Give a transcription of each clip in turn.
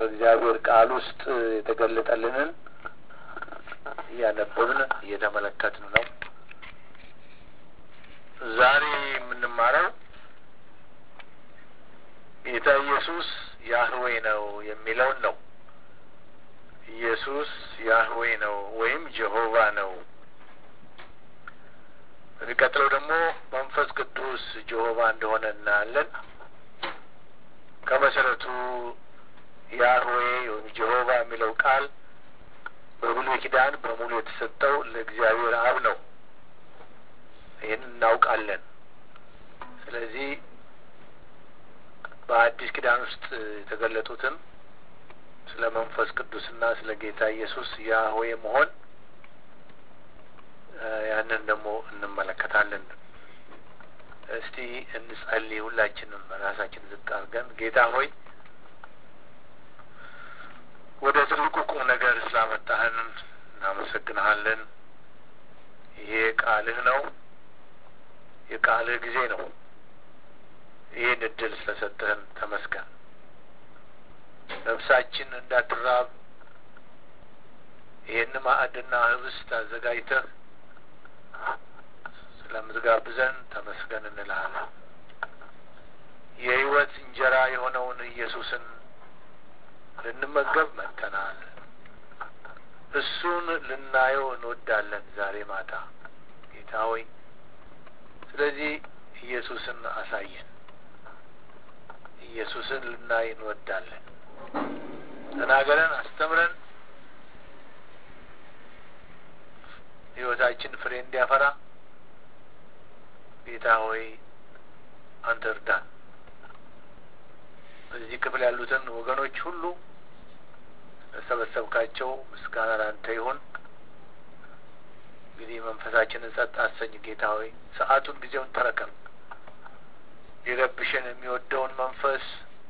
በእግዚአብሔር ቃል ውስጥ የተገለጠልንን እያነበብን እየተመለከትን ነው። ዛሬ የምንማረው ጌታ ኢየሱስ ያህዌ ነው የሚለውን ነው። ኢየሱስ ያህዌ ነው ወይም ጀሆቫ ነው። የሚቀጥለው ደግሞ መንፈስ ቅዱስ ጀሆቫ እንደሆነ እናያለን። ከመሰረቱ ያህዌ ወይም ጀሆቫ የሚለው ቃል በብሉይ ኪዳን በሙሉ የተሰጠው ለእግዚአብሔር አብ ነው። ይህን እናውቃለን። ስለዚህ በአዲስ ኪዳን ውስጥ የተገለጡትን ስለ መንፈስ ቅዱስና ስለ ጌታ ኢየሱስ ያህዌ መሆን ያንን ደግሞ እንመለከታለን። እስቲ እንጸልይ። ሁላችንም ራሳችን ዝቅ አድርገን ጌታ ሆይ ወደ ትልቁ ቁም ነገር ስላመጣህን እናመሰግንሃለን። ይሄ ቃልህ ነው፣ የቃልህ ጊዜ ነው። ይህን እድል ስለሰጠህን ተመስገን። ነፍሳችን እንዳትራብ ይህን ማዕድና ህብስት አዘጋጅተህ ስለምትጋብዘን ተመስገን እንልሃለን። የህይወት እንጀራ የሆነውን ኢየሱስን ልንመገብ መጥተናል። እሱን ልናየው እንወዳለን ዛሬ ማታ ጌታ ሆይ። ስለዚህ ኢየሱስን አሳየን። ኢየሱስን ልናይ እንወዳለን። ተናገረን፣ አስተምረን፣ ህይወታችን ፍሬ እንዲያፈራ ጌታ ሆይ አንተ እርዳን። በዚህ ክፍል ያሉትን ወገኖች ሁሉ ለሰበሰብካቸው ምስጋና ላንተ ይሁን። እንግዲህ መንፈሳችንን ጸጥ አሰኝ ጌታ ሆይ፣ ሰዓቱን ጊዜውን ተረከብ። ሊረብሽን የሚወደውን መንፈስ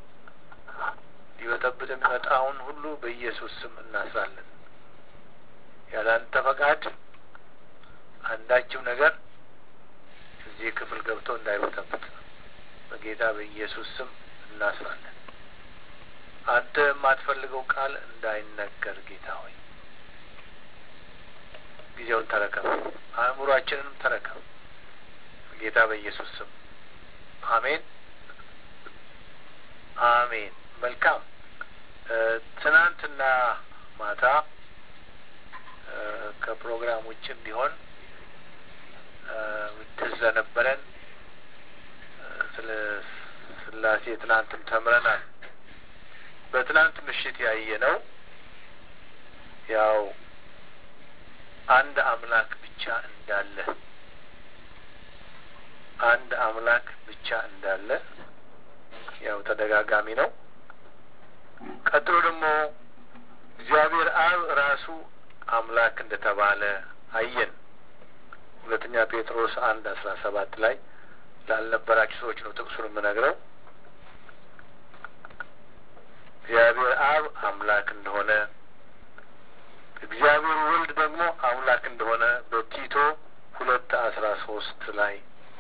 ሊበጠብጥ የሚመጣውን ሁሉ በኢየሱስ ስም እናስራለን። ያለ አንተ ፈቃድ አንዳችም ነገር እዚህ ክፍል ገብቶ እንዳይበጠብጥ በጌታ በኢየሱስ ስም እናስራለን። አንተ የማትፈልገው ቃል እንዳይነገር ጌታ ሆይ ጊዜውን ተረከብ፣ አእምሯችንንም ተረከብ ጌታ በኢየሱስ ስም አሜን፣ አሜን። መልካም። ትናንትና ማታ ከፕሮግራም ውጭም ቢሆን ትዝ ስለነበረን ስለ ስላሴ ትናንትም ተምረናል። በትናንት ምሽት ያየ ነው ያው አንድ አምላክ ብቻ እንዳለ አንድ አምላክ ብቻ እንዳለ ያው ተደጋጋሚ ነው። ቀጥሎ ደግሞ እግዚአብሔር አብ ራሱ አምላክ እንደተባለ አየን። ሁለተኛ ጴጥሮስ አንድ አስራ ሰባት ላይ ላልነበራችሁ ሰዎች ነው ጥቅሱን የምነግረው። እግዚአብሔር አብ አምላክ እንደሆነ እግዚአብሔር ወልድ ደግሞ አምላክ እንደሆነ በቲቶ ሁለት አስራ ሶስት ላይ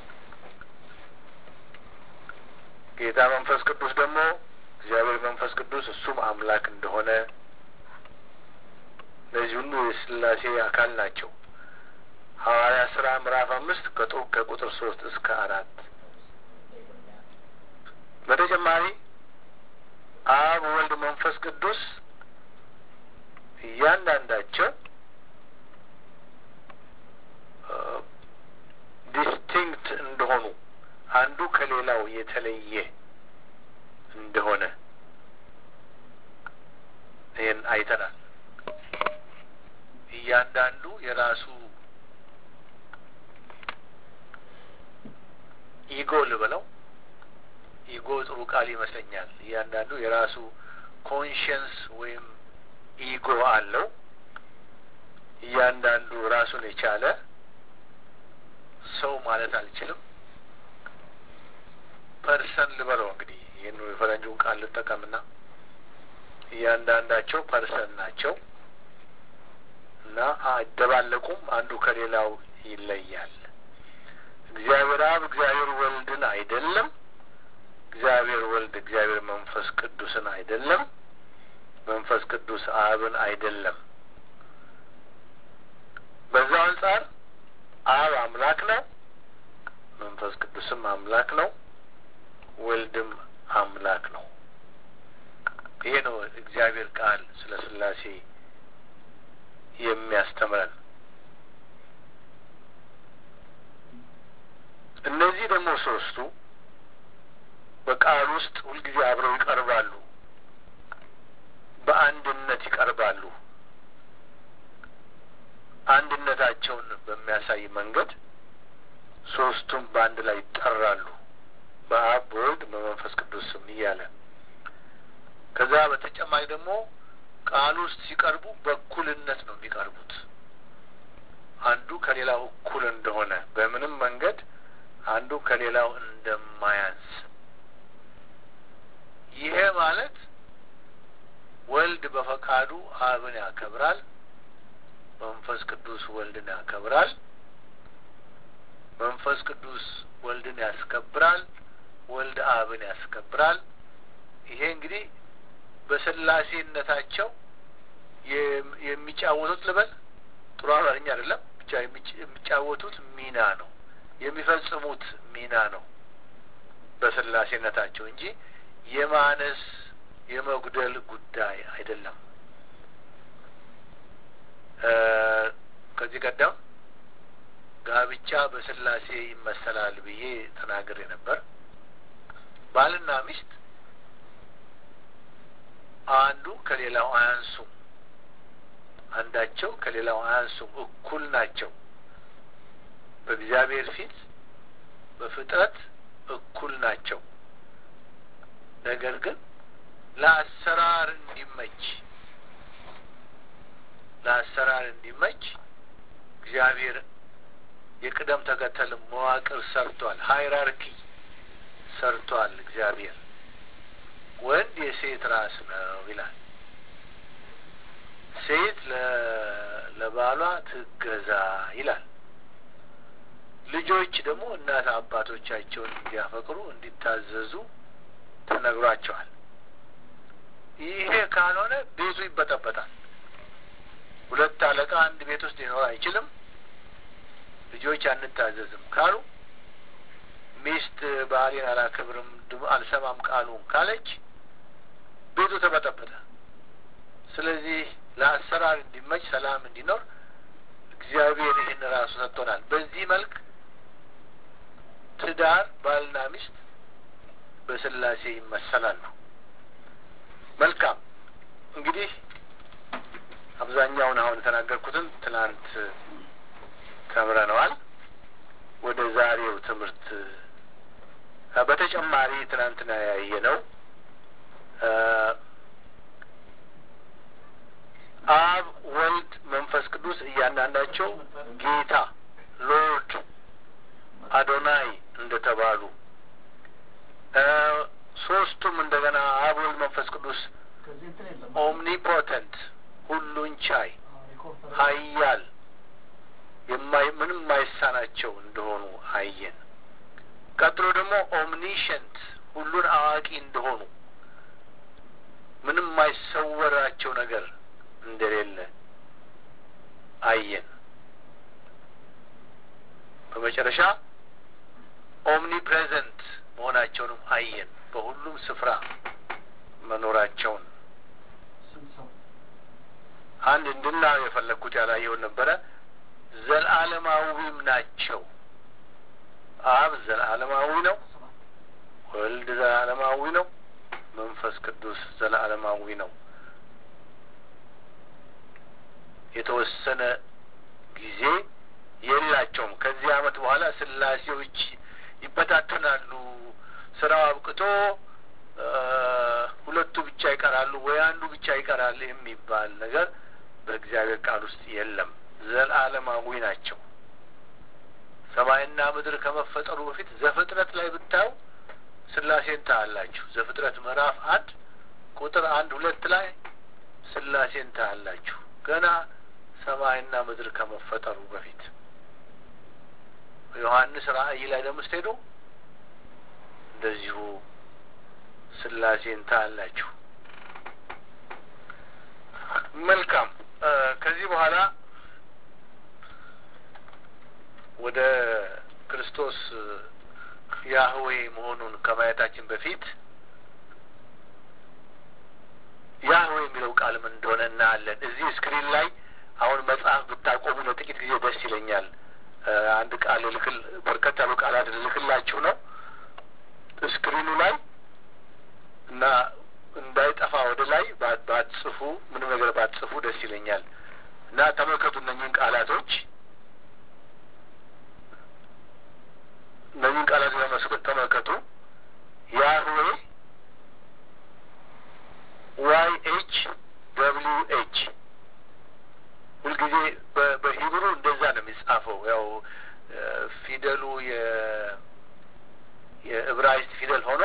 ጌታ መንፈስ ቅዱስ ደግሞ እግዚአብሔር መንፈስ ቅዱስ እሱም አምላክ እንደሆነ እነዚህ ሁሉ የስላሴ አካል ናቸው። ሐዋርያ ስራ ምዕራፍ አምስት ከቁጥር ሶስት እስከ አራት በተጨማሪ አብ፣ ወልድ፣ መንፈስ ቅዱስ እያንዳንዳቸው ዲስቲንክት እንደሆኑ አንዱ ከሌላው የተለየ እንደሆነ ይህን አይተናል። እያንዳንዱ የራሱ ኢጎ ልበለው፣ ኢጎ ጥሩ ቃል ይመስለኛል። እያንዳንዱ የራሱ ኮንሽንስ ወይም ኢጎ አለው። እያንዳንዱ ራሱን የቻለ ሰው ማለት አልችልም፣ ፐርሰን ልበለው እንግዲህ ይህን የፈረንጁን ቃል ልጠቀምና እያንዳንዳቸው ፐርሰን ናቸው እና አይደባለቁም። አንዱ ከሌላው ይለያል። እግዚአብሔር አብ እግዚአብሔር ወልድን አይደለም። እግዚአብሔር ወልድ እግዚአብሔር መንፈስ ቅዱስን አይደለም። መንፈስ ቅዱስ አብን አይደለም። በዛው አንጻር አብ አምላክ ነው፣ መንፈስ ቅዱስም አምላክ ነው፣ ወልድም አምላክ ነው። ይሄ ነው እግዚአብሔር ቃል ስለ ሥላሴ የሚያስተምረን። እነዚህ ደግሞ ሶስቱ በቃል ውስጥ ሁልጊዜ አብረው ይቀርባሉ፣ በአንድነት ይቀርባሉ። አንድነታቸውን በሚያሳይ መንገድ ሶስቱም በአንድ ላይ ይጠራሉ፣ በአብ በወልድ በመንፈስ ቅዱስ ስም እያለ ከዛ በተጨማሪ ደግሞ ቃል ውስጥ ሲቀርቡ በእኩልነት ነው የሚቀርቡት። አንዱ ከሌላው እኩል እንደሆነ በምንም መንገድ አንዱ ከሌላው እንደማያንስ ይሄ ማለት ወልድ በፈቃዱ አብን ያከብራል፣ መንፈስ ቅዱስ ወልድን ያከብራል፣ መንፈስ ቅዱስ ወልድን ያስከብራል፣ ወልድ አብን ያስከብራል። ይሄ እንግዲህ በስላሴነታቸው የሚጫወቱት ልበል ጥሩ አማርኛ አይደለም፣ ብቻ የሚጫወቱት ሚና ነው፣ የሚፈጽሙት ሚና ነው በስላሴነታቸው እንጂ የማነስ የመጉደል ጉዳይ አይደለም። ከዚህ ቀደም ጋብቻ በስላሴ ይመሰላል ብዬ ተናግሬ ነበር። ባልና ሚስት አንዱ ከሌላው አያንሱም፣ አንዳቸው ከሌላው አያንሱም፣ እኩል ናቸው። በእግዚአብሔር ፊት በፍጥረት እኩል ናቸው። ነገር ግን ለአሰራር እንዲመች ለአሰራር እንዲመች እግዚአብሔር የቅደም ተከተል መዋቅር ሰርቷል። ሃይራርኪ ሰርቷል እግዚአብሔር። ወንድ የሴት ራስ ነው ይላል። ሴት ለባሏ ትገዛ ይላል። ልጆች ደግሞ እናት አባቶቻቸውን እንዲያፈቅሩ እንዲታዘዙ ተነግሯቸዋል። ይሄ ካልሆነ ቤቱ ይበጠበጣል። ሁለት አለቃ አንድ ቤት ውስጥ ሊኖር አይችልም። ልጆች አንታዘዝም ካሉ፣ ሚስት ባሌን አላከብርም አልሰማም ቃሉን ካለች ቤቱ ተበጠበጠ። ስለዚህ ለአሰራር እንዲመች ሰላም እንዲኖር እግዚአብሔር ይህን ራሱ ሰጥቶናል። በዚህ መልክ ትዳር ባልና ሚስት በስላሴ ይመሰላሉ። መልካም እንግዲህ አብዛኛውን አሁን የተናገርኩትን ትናንት ተምረነዋል። ወደ ዛሬው ትምህርት በተጨማሪ ትናንትና ያየ ነው አብ፣ ወልድ፣ መንፈስ ቅዱስ እያንዳንዳቸው ጌታ ሎርድ አዶናይ እንደተባሉ ሶስቱም እንደገና አብ፣ ወልድ፣ መንፈስ ቅዱስ ኦምኒፖተንት ሁሉን ቻይ ኃያል የማይ ምንም የማይሳናቸው እንደሆኑ አየን። ቀጥሎ ደግሞ ኦምኒሸንት ሁሉን አዋቂ እንደሆኑ ምንም የማይሰወራቸው ነገር እንደሌለ አየን። በመጨረሻ ኦምኒ ፕሬዘንት መሆናቸውንም አየን። በሁሉም ስፍራ መኖራቸውን አንድ እንድናየው የፈለግኩት ያላየውን ነበረ። ዘለዓለማዊም ናቸው። አብ ዘለዓለማዊ ነው። ወልድ ዘለዓለማዊ ነው። መንፈስ ቅዱስ ዘለዓለማዊ ነው። የተወሰነ ጊዜ የላቸውም። ከዚህ ዓመት በኋላ ስላሴዎች ይበታተናሉ፣ ስራው አብቅቶ ሁለቱ ብቻ ይቀራሉ ወይ አንዱ ብቻ ይቀራል የሚባል ነገር በእግዚአብሔር ቃል ውስጥ የለም። ዘለዓለማዊ ናቸው። ሰማይና ምድር ከመፈጠሩ በፊት ዘፍጥረት ላይ ብታዩ ስላሴን ታያላችሁ። ዘፍጥረት ምዕራፍ አንድ ቁጥር አንድ ሁለት ላይ ስላሴን ታያላችሁ። ገና ሰማይና ምድር ከመፈጠሩ በፊት ዮሐንስ ራእይ ላይ ደግሞ ስትሄዱ እንደዚሁ ስላሴን ታያላችሁ። መልካም ከዚህ በኋላ ወደ ክርስቶስ ያህዌ መሆኑን ከማየታችን በፊት ያህዌ የሚለው ቃል ምን እንደሆነ እናያለን። እዚህ ስክሪን ላይ አሁን መጽሐፍ ብታቆሙ ለጥቂት ጊዜ ደስ ይለኛል። አንድ ቃል ልክል በርከት ያሉ ቃላት ልክላችሁ ነው ስክሪኑ ላይ እና እንዳይጠፋ ወደ ላይ ባትጽፉ ምንም ነገር ባትጽፉ ደስ ይለኛል እና ተመልከቱ እነኝህን ቃላቶች እነኝህን ቃላቶች ለመስበት ተመልከቱ ያህዌ ዋይ ኤች ደብሊው ኤች ሁልጊዜ በሂብሩ እንደዛ ነው የሚጻፈው። ያው ፊደሉ የዕብራይስጥ ፊደል ሆኖ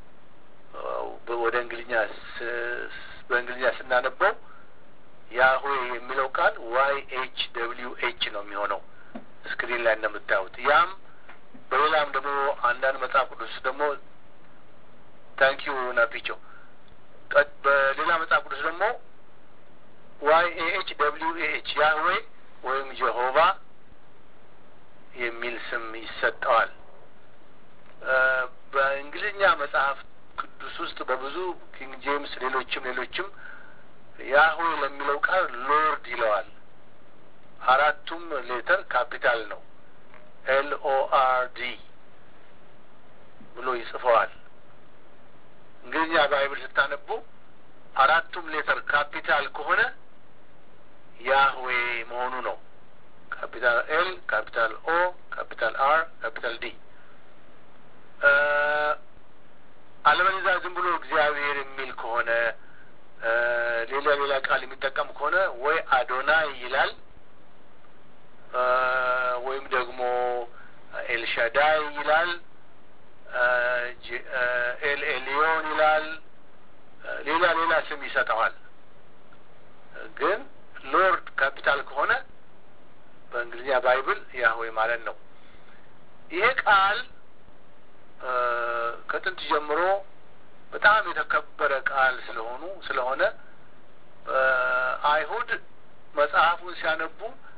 ወደ እንግሊኛ በእንግሊዝኛ ስናነበው ያህዌ የሚለው ቃል ዋይ ኤች ደብሊው ኤች ነው የሚሆነው ስክሪን ላይ እንደምታዩት። ያም በሌላም ደግሞ አንዳንድ መጽሐፍ ቅዱስ ደግሞ ታንኪዩ ናፒቸው በሌላ መጽሐፍ ቅዱስ ደግሞ ዋይ ኤ ኤች ደብሊው ኤ ኤች ያህዌ ወይም ጀሆቫ የሚል ስም ይሰጠዋል። በእንግሊዝኛ መጽሐፍ ቅዱስ ውስጥ በብዙ ኪንግ ጄምስ፣ ሌሎችም ሌሎችም ያህዌ ለሚለው ቃል ሎርድ ይለዋል። አራቱም ሌተር ካፒታል ነው። ኤል ኦ አር ዲ ብሎ ይጽፈዋል። እንግሊዝኛ ባይብል ስታነቡ አራቱም ሌተር ካፒታል ከሆነ ያህዌ መሆኑ ነው። ካፒታል ኤል፣ ካፒታል ኦ፣ ካፒታል አር፣ ካፒታል ዲ። አለበለዚያ ዝም ብሎ እግዚአብሔር የሚል ከሆነ ሌላ ሌላ ቃል የሚጠቀም ከሆነ ወይ አዶናይ ይላል ወይም ደግሞ ኤልሻዳይ ይላል፣ ኤል ኤሊዮን ይላል፣ ሌላ ሌላ ስም ይሰጠዋል። ግን ሎርድ ካፒታል ከሆነ በእንግሊዝኛ ባይብል ያህዌ ማለት ነው። ይሄ ቃል ከጥንት ጀምሮ በጣም የተከበረ ቃል ስለሆኑ ስለሆነ አይሁድ መጽሐፉን ሲያነቡ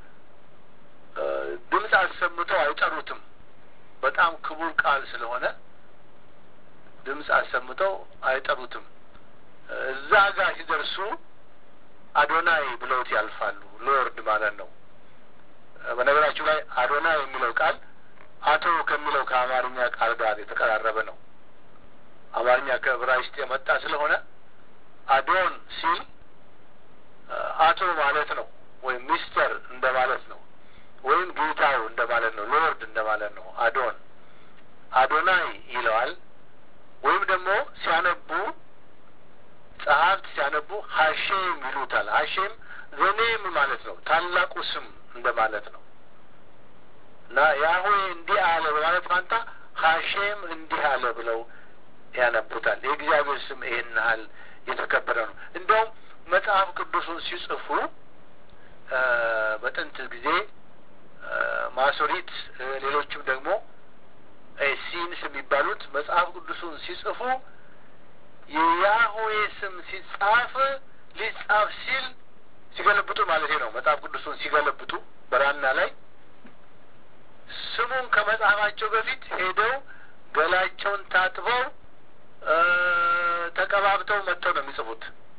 ድምፅ አሰምተው አይጠሩትም። በጣም ክቡር ቃል ስለሆነ ድምፅ አሰምተው አይጠሩትም። እዛ ጋር ሲደርሱ አዶናይ ብለውት ያልፋሉ። ሎርድ ማለት ነው። በነገራችሁ ላይ አዶናይ የሚለው ቃል አቶ ከሚለው ከአማርኛ ቃል ጋር የተቀራረበ ነው። አማርኛ ከዕብራይስጥ የመጣ ስለሆነ አዶን ሲል አቶ ማለት ነው፣ ወይም ሚስተር እንደማለት ነው፣ ወይም ጌታው እንደማለት ነው፣ ሎርድ እንደማለት ነው። አዶን አዶናይ ይለዋል። ወይም ደግሞ ሲያነቡ ጸሐፍት ሲያነቡ ሀሼም ይሉታል። ሀሼም ዘኔም ማለት ነው፣ ታላቁ ስም እንደማለት ነው። እና ያህዌ እንዲህ አለ በማለት ፋንታ ሀሼም እንዲህ አለ ብለው ያነቡታል። የእግዚአብሔር ስም ይሄን ያህል የተከበረ ነው። እንደውም መጽሐፍ ቅዱሱን ሲጽፉ በጥንት ጊዜ ማሶሪት፣ ሌሎችም ደግሞ ሲንስ የሚባሉት መጽሐፍ ቅዱሱን ሲጽፉ የያህዌ ስም ሲጻፍ ሊጻፍ ሲል ሲገለብጡ ማለት ነው። መጽሐፍ ቅዱሱን ሲገለብጡ በራና ላይ ስሙን ከመጽሐፋቸው በፊት ሄደው ገላቸውን ታጥበው ተቀባብተው መጥተው ነው የሚጽፉት።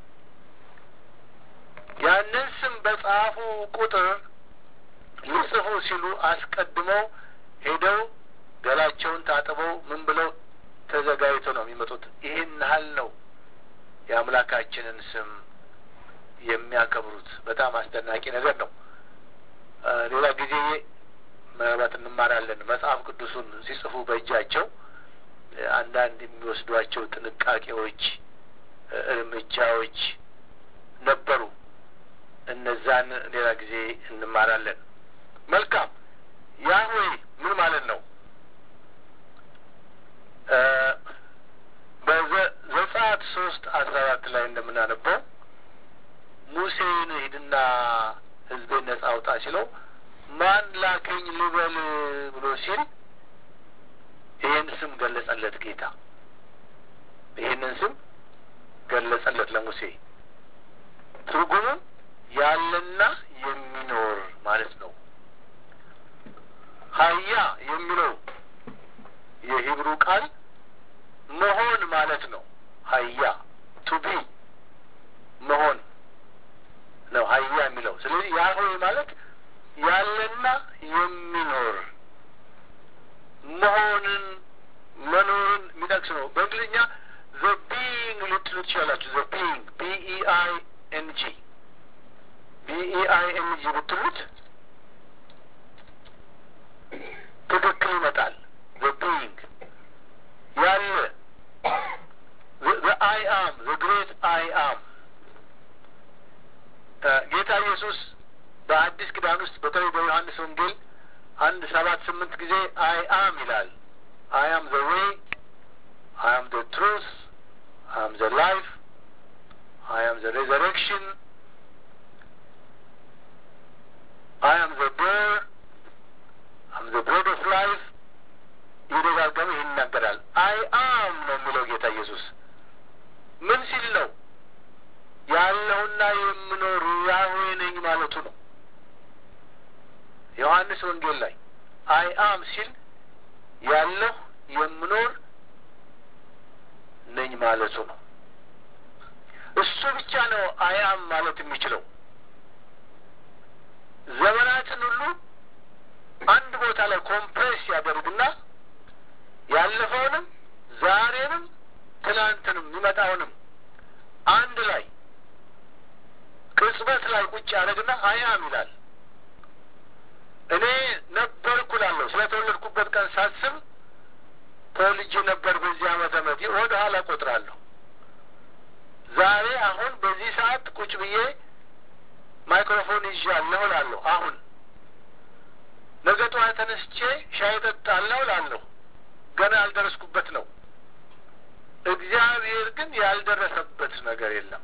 ያንን ስም በጻፉ ቁጥር ሊጽፉ ሲሉ አስቀድመው ሄደው ገላቸውን ታጥበው ምን ብለው ተዘጋጅተው ነው የሚመጡት። ይሄን ያህል ነው የአምላካችንን ስም የሚያከብሩት። በጣም አስደናቂ ነገር ነው። ሌላ ጊዜ ምናልባት እንማራለን። መጽሐፍ ቅዱሱን ሲጽፉ በእጃቸው አንዳንድ የሚወስዷቸው ጥንቃቄዎች፣ እርምጃዎች ነበሩ። እነዛን ሌላ ጊዜ እንማራለን። መልካም ያህዌ ምን ማለት ነው? በዘጸአት ሶስት አስራ አራት ላይ እንደምናነበው ሙሴን ሂድና ሕዝቤን ነጻ አውጣ ሲለው ማን ላከኝ ልበል ብሎ ሲል ይህን ስም ገለጸለት ጌታ። ይህንን ስም ገለጸለት ለሙሴ። ትርጉሙም ስለዚህ ያህዌ ማለት ያለና የሚኖር መሆንን መኖርን የሚጠቅስ ነው። በእንግሊዝኛ ዘ ቢይንግ ልትሉ ትችላላችሁ። ዘ ቢይንግ ቢኢአይ ኤንጂ ቢኢአይ ኤንጂ ብትሉት ትክክል ይመጣል። ዘ ቢይንግ ያለ ዘ አይ አም ዘ ግሬት አይ አም ጌታ ኢየሱስ በአዲስ ኪዳን ውስጥ በተለይ በዮሐንስ ወንጌል አንድ ሰባት ስምንት ጊዜ አይ አም ይላል። አይ አም ዘ ዌይ፣ አይ አም ዘ ትሩስ፣ አይ አም ዘ ላይፍ፣ አይ አም ዘ ሬዘሬክሽን፣ አይ አም ዘ ዶር፣ አይ አም ዘ ብሬድ ኦፍ ላይፍ እየደጋገመ ይህን ይናገራል። አይ አም ነው የሚለው ጌታ ኢየሱስ ምን ሲል ነው? ያለሁና የምኖር ያህዌ ነኝ ማለቱ ነው። ዮሐንስ ወንጌል ላይ አይ አም ሲል ያለሁ የምኖር ነኝ ማለቱ ነው። እሱ ብቻ ነው አይ አም ማለት የሚችለው። ዘመናትን ሁሉ አንድ ቦታ ላይ ኮምፕሬስ ያደርግና ያለፈውንም ዛሬንም ትናንትንም የሚመጣውንም አንድ ላይ ቅጽበት ላይ ቁጭ ያደርግና አያም ይላል። እኔ ነበርኩ እላለሁ። ስለ ተወለድኩበት ቀን ሳስብ ተወልጄ ነበር በዚህ ዓመተ ምሕረት ወደ ኋላ ቆጥራለሁ። ዛሬ አሁን በዚህ ሰዓት ቁጭ ብዬ ማይክሮፎን ይዣለሁ እላለሁ። አሁን ነገ ጠዋት ተነስቼ ሻይ እጠጣለሁ እላለሁ። ገና ያልደረስኩበት ነው። እግዚአብሔር ግን ያልደረሰበት ነገር የለም።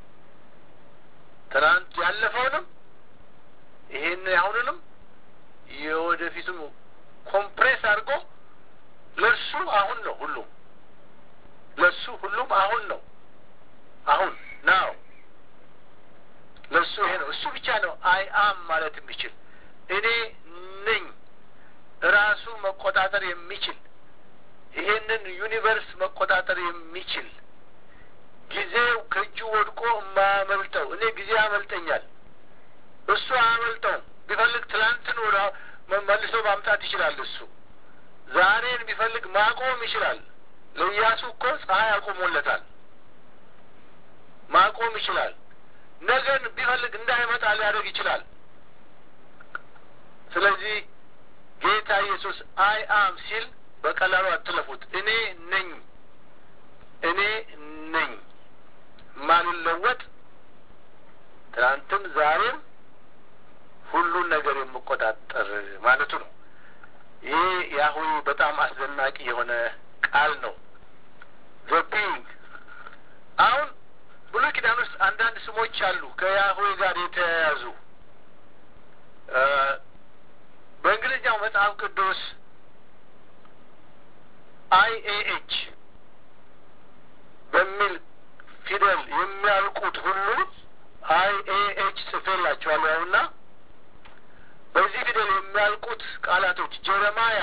ትናንት ያለፈውንም ይሄን አሁንንም የወደፊቱም ኮምፕሬስ አድርጎ ለእሱ አሁን ነው ሁሉም ለእሱ ሁሉም አሁን ነው አሁን ናው ለእሱ ይሄ ነው እሱ ብቻ ነው አይ አም ማለት የሚችል እኔ ነኝ ራሱ መቆጣጠር የሚችል ይሄንን ዩኒቨርስ መቆጣጠር የሚችል ጊዜው ከእጁ ወድቆ የማያመልጠው እኔ ጊዜ ያመልጠኛል፣ እሱ አያመልጠውም። ቢፈልግ ትላንትን ወደ መልሶ ማምጣት ይችላል። እሱ ዛሬን ቢፈልግ ማቆም ይችላል። ለኢያሱ እኮ ፀሐይ አቆሞለታል። ማቆም ይችላል። ነገን ቢፈልግ እንዳይመጣ ሊያደርግ ይችላል። ስለዚህ ጌታ ኢየሱስ አይ አም ሲል በቀላሉ አትለፉት። እኔ ነኝ እኔ ነኝ ማልለወጥ ትናንትም ዛሬም ሁሉን ነገር የምቆጣጠር ማለቱ ነው። ይሄ የአሁኑ በጣም አስደናቂ የሆነ ቃል ነው። ዘ ቢንግ አሁን ብሉይ ኪዳን ውስጥ አንዳንድ ስሞች አሉ ከያህዌ ጋር የተያያዙ በእንግሊዝኛው መጽሐፍ ቅዱስ አይ ኤ ኤች በሚል ፊደል የሚያልቁት ሁሉ አይ ኤ ኤች ጽፌላቸዋለሁ ያውና በዚህ ፊደል የሚያልቁት ቃላቶች ጀረማያ፣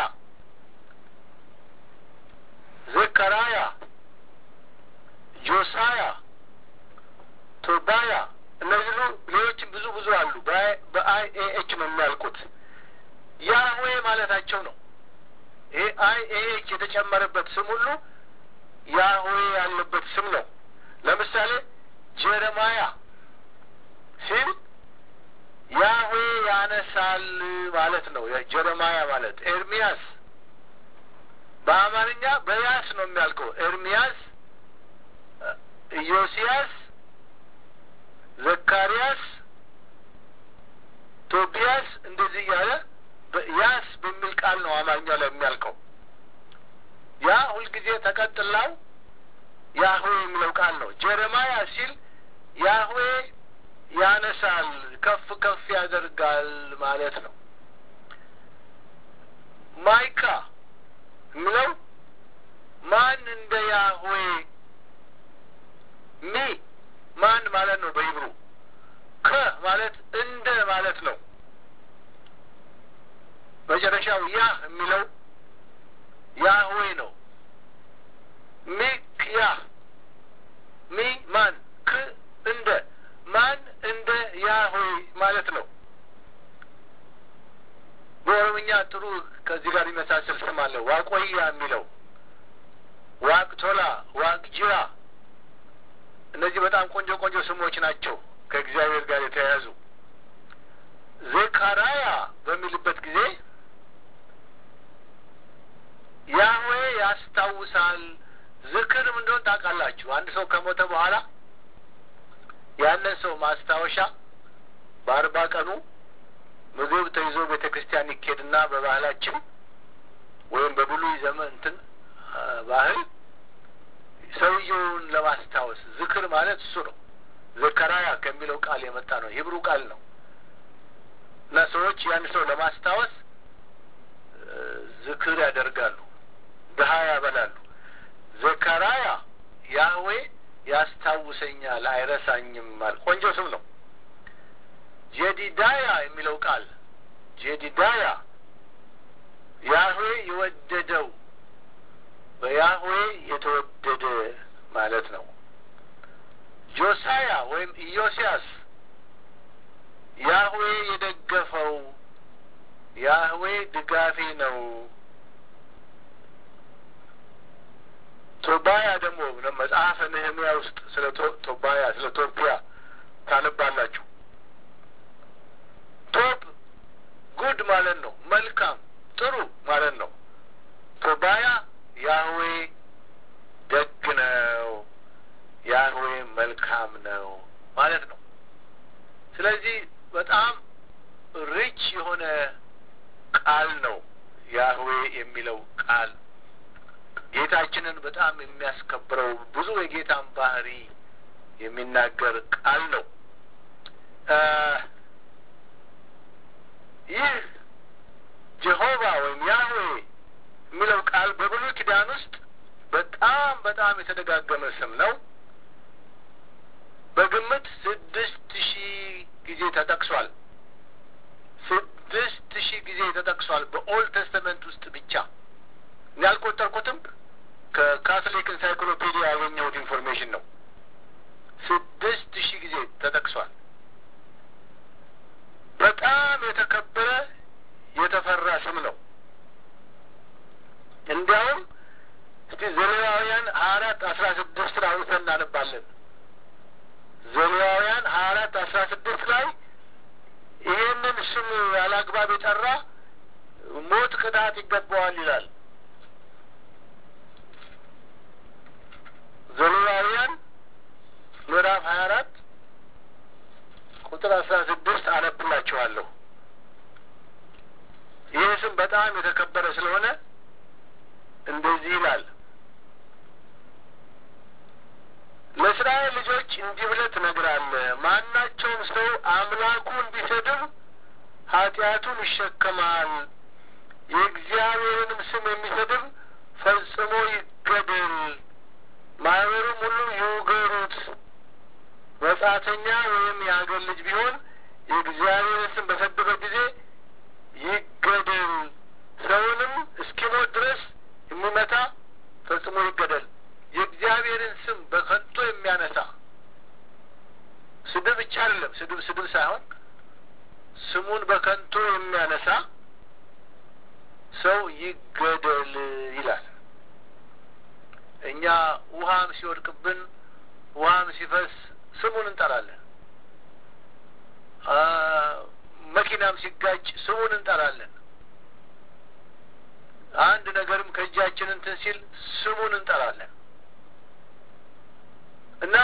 ዘከራያ፣ ጆሳያ፣ ቶባያ እነዚህ ሁሉ ሌሎችም ብዙ ብዙ አሉ። በአይ ኤ ኤች ነው የሚያልቁት። ያህዌ ማለታቸው ነው። ይሄ አይ ኤ ኤች የተጨመረበት ስም ሁሉ ያህዌ ያለበት ስም ነው። ለምሳሌ ጀረማያ ሲል ያህዌ ያነሳል ማለት ነው። ጀረማያ ማለት ኤርሚያስ በአማርኛ በያስ ነው የሚያልቀው። ኤርሚያስ፣ ኢዮስያስ፣ ዘካርያስ፣ ቶቢያስ እንደዚህ እያለ ያስ በሚል ቃል ነው አማርኛ ላይ የሚያልቀው። ያ ሁልጊዜ ተቀጥላው ያህዌ የሚለው ቃል ነው። ጀረማያ ሲል ያህዌ ያነሳል፣ ከፍ ከፍ ያደርጋል ማለት ነው። ማይካ የሚለው ማን እንደ ያህዌ ሚ ማን ማለት ነው በሂብሩ ከ ማለት እንደ ማለት ነው። መጨረሻው ያህ የሚለው ያህዌ ነው። ሚክ ያህ ሚ ማን ክ እንደ ማን እንደ ያህዌ ማለት ነው። በኦሮምኛ ጥሩ ከዚህ ጋር የሚመሳሰል ስም አለ። ዋቆያ የሚለው ዋቅቶላ፣ ዋቅጅራ እነዚህ በጣም ቆንጆ ቆንጆ ስሞች ናቸው ከእግዚአብሔር ጋር የተያያዙ። ዘካራያ በሚልበት ጊዜ ያህዌ ያስታውሳል። ዝክርም እንደሆን ታውቃላችሁ። አንድ ሰው ከሞተ በኋላ ያንን ሰው ማስታወሻ በአርባ ቀኑ ምግብ ተይዞ ቤተ ክርስቲያን ይኬድና በባህላችን ወይም በብሉይ ዘመን እንትን ባህል ሰውየውን ለማስታወስ ዝክር ማለት እሱ ነው። ዘከራያ ከሚለው ቃል የመጣ ነው። ሂብሩ ቃል ነው እና ሰዎች ያን ሰው ለማስታወስ ዝክር ያደርጋሉ፣ ድሀ ያበላሉ። ዘከራያ ያህዌ ያስታውሰኛል አይረሳኝም ማለት ቆንጆ ስም ነው። ጄዲዳያ የሚለው ቃል ጄዲዳያ ያህዌ የወደደው በያህዌ የተወደደ ማለት ነው። ጆሳያ ወይም ኢዮስያስ ያህዌ የደገፈው ያህዌ ድጋፌ ነው። ቶባያ ደግሞ መጽሐፈ ነህምያ ውስጥ ስለ ቶባያ ስለ ቶቢያ ታነባላችሁ። ቶብ ጉድ ማለት ነው፣ መልካም ጥሩ ማለት ነው። ቶባያ ያህዌ ደግ ነው፣ ያህዌ መልካም ነው ማለት ነው። ስለዚህ በጣም ሪች የሆነ ቃል ነው ያህዌ የሚለው ቃል ጌታችንን በጣም የሚያስከብረው ብዙ የጌታን ባህሪ የሚናገር ቃል ነው። ይህ ጀሆቫ ወይም ያህዌ የሚለው ቃል በብሉይ ኪዳን ውስጥ በጣም በጣም የተደጋገመ ስም ነው። በግምት ስድስት ሺህ ጊዜ ተጠቅሷል። ስድስት ሺህ ጊዜ ተጠቅሷል በኦልድ ተስተመንት ውስጥ ብቻ። ያልቆጠርኩትም ከካቶሊክ ኢንሳይክሎፔዲያ ያገኘሁት ኢንፎርሜሽን ነው። ስድስት ሺህ ጊዜ ተጠቅሷል። በጣም የተከበረ የተፈራ ስም ነው። እንዲያውም እስቲ ዘሌዋውያን ሀያ አራት አስራ ስድስት አውጥተን እናነባለን። ዘሌዋውያን ሀያ አራት አስራ ስድስት ላይ ይሄንን ስም ያላግባብ የጠራ ሞት ቅጣት ይገባዋል ይላል። ዘሌዋውያን ምዕራፍ ሀያ አራት ቁጥር አስራ ስድስት አነብላችኋለሁ። ይህ ስም በጣም የተከበረ ስለሆነ እንደዚህ ይላል። ለእስራኤል ልጆች እንዲህ ብለህ ትነግራለህ፣ ማናቸውም ሰው አምላኩን ቢሰድብ ኃጢአቱን ይሸከማል። የእግዚአብሔርንም ስም የሚሰድብ ፈጽሞ ይገደል። ማህበሩም ሁሉ ይውገሩት። መጻተኛ ወይም የአገር ልጅ ቢሆን የእግዚአብሔርን ስም በሰደበ ጊዜ ይገደል። ሰውንም እስኪሞት ድረስ የሚመታ ፈጽሞ ይገደል። የእግዚአብሔርን ስም በከንቱ የሚያነሳ ስድብ ብቻ አይደለም፣ ስድብ ስድብ ሳይሆን ስሙን በከንቱ የሚያነሳ ሰው ይገደል ይላል። እኛ ውሃም ሲወድቅብን ውሃም ሲፈስ ስሙን እንጠራለን። መኪናም ሲጋጭ ስሙን እንጠራለን። አንድ ነገርም ከእጃችን እንትን ሲል ስሙን እንጠራለን እና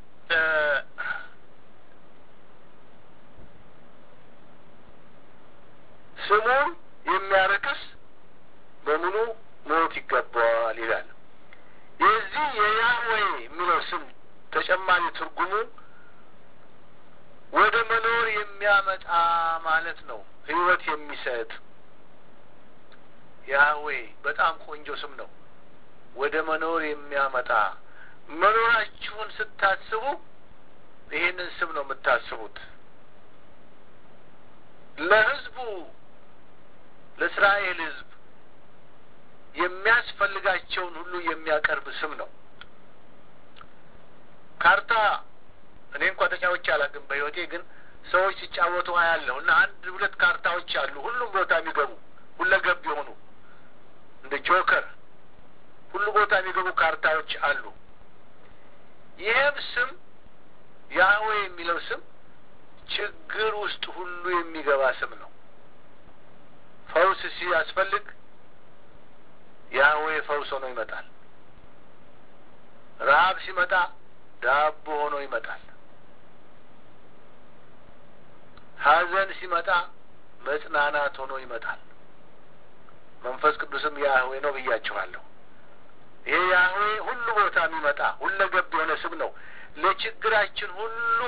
ስሙን የሚያረክስ በሙሉ ሞት ይገባዋል ይላል። የዚህ የያህዌ የሚለው ስም ተጨማሪ ትርጉሙ ወደ መኖር የሚያመጣ ማለት ነው። ሕይወት የሚሰጥ ያህዌ በጣም ቆንጆ ስም ነው። ወደ መኖር የሚያመጣ መኖራችሁን ስታስቡ ይህንን ስም ነው የምታስቡት። ለሕዝቡ ለእስራኤል ሕዝብ የሚያስፈልጋቸውን ሁሉ የሚያቀርብ ስም ነው። ካርታ እኔ እንኳ ተጫውቼ አላውቅም በሕይወቴ ግን ሰዎች ሲጫወቱ አያለሁ እና አንድ ሁለት ካርታዎች አሉ ሁሉም ቦታ የሚገቡ ሁለገብ የሆኑ እንደ ጆከር ሁሉ ቦታ የሚገቡ ካርታዎች አሉ። ይህም ስም ያህዌ የሚለው ስም ችግር ውስጥ ሁሉ የሚገባ ስም ነው። ፈውስ ሲያስፈልግ ያህዌ ፈውስ ሆኖ ይመጣል። ረሀብ ሲመጣ ዳቦ ሆኖ ይመጣል። ሐዘን ሲመጣ መጽናናት ሆኖ ይመጣል። መንፈስ ቅዱስም ያህዌ ነው ብያችኋለሁ። ይሄ ያህዌ ሁሉ ቦታ የሚመጣ ሁለገብ የሆነ ስም ነው። ለችግራችን ሁሉ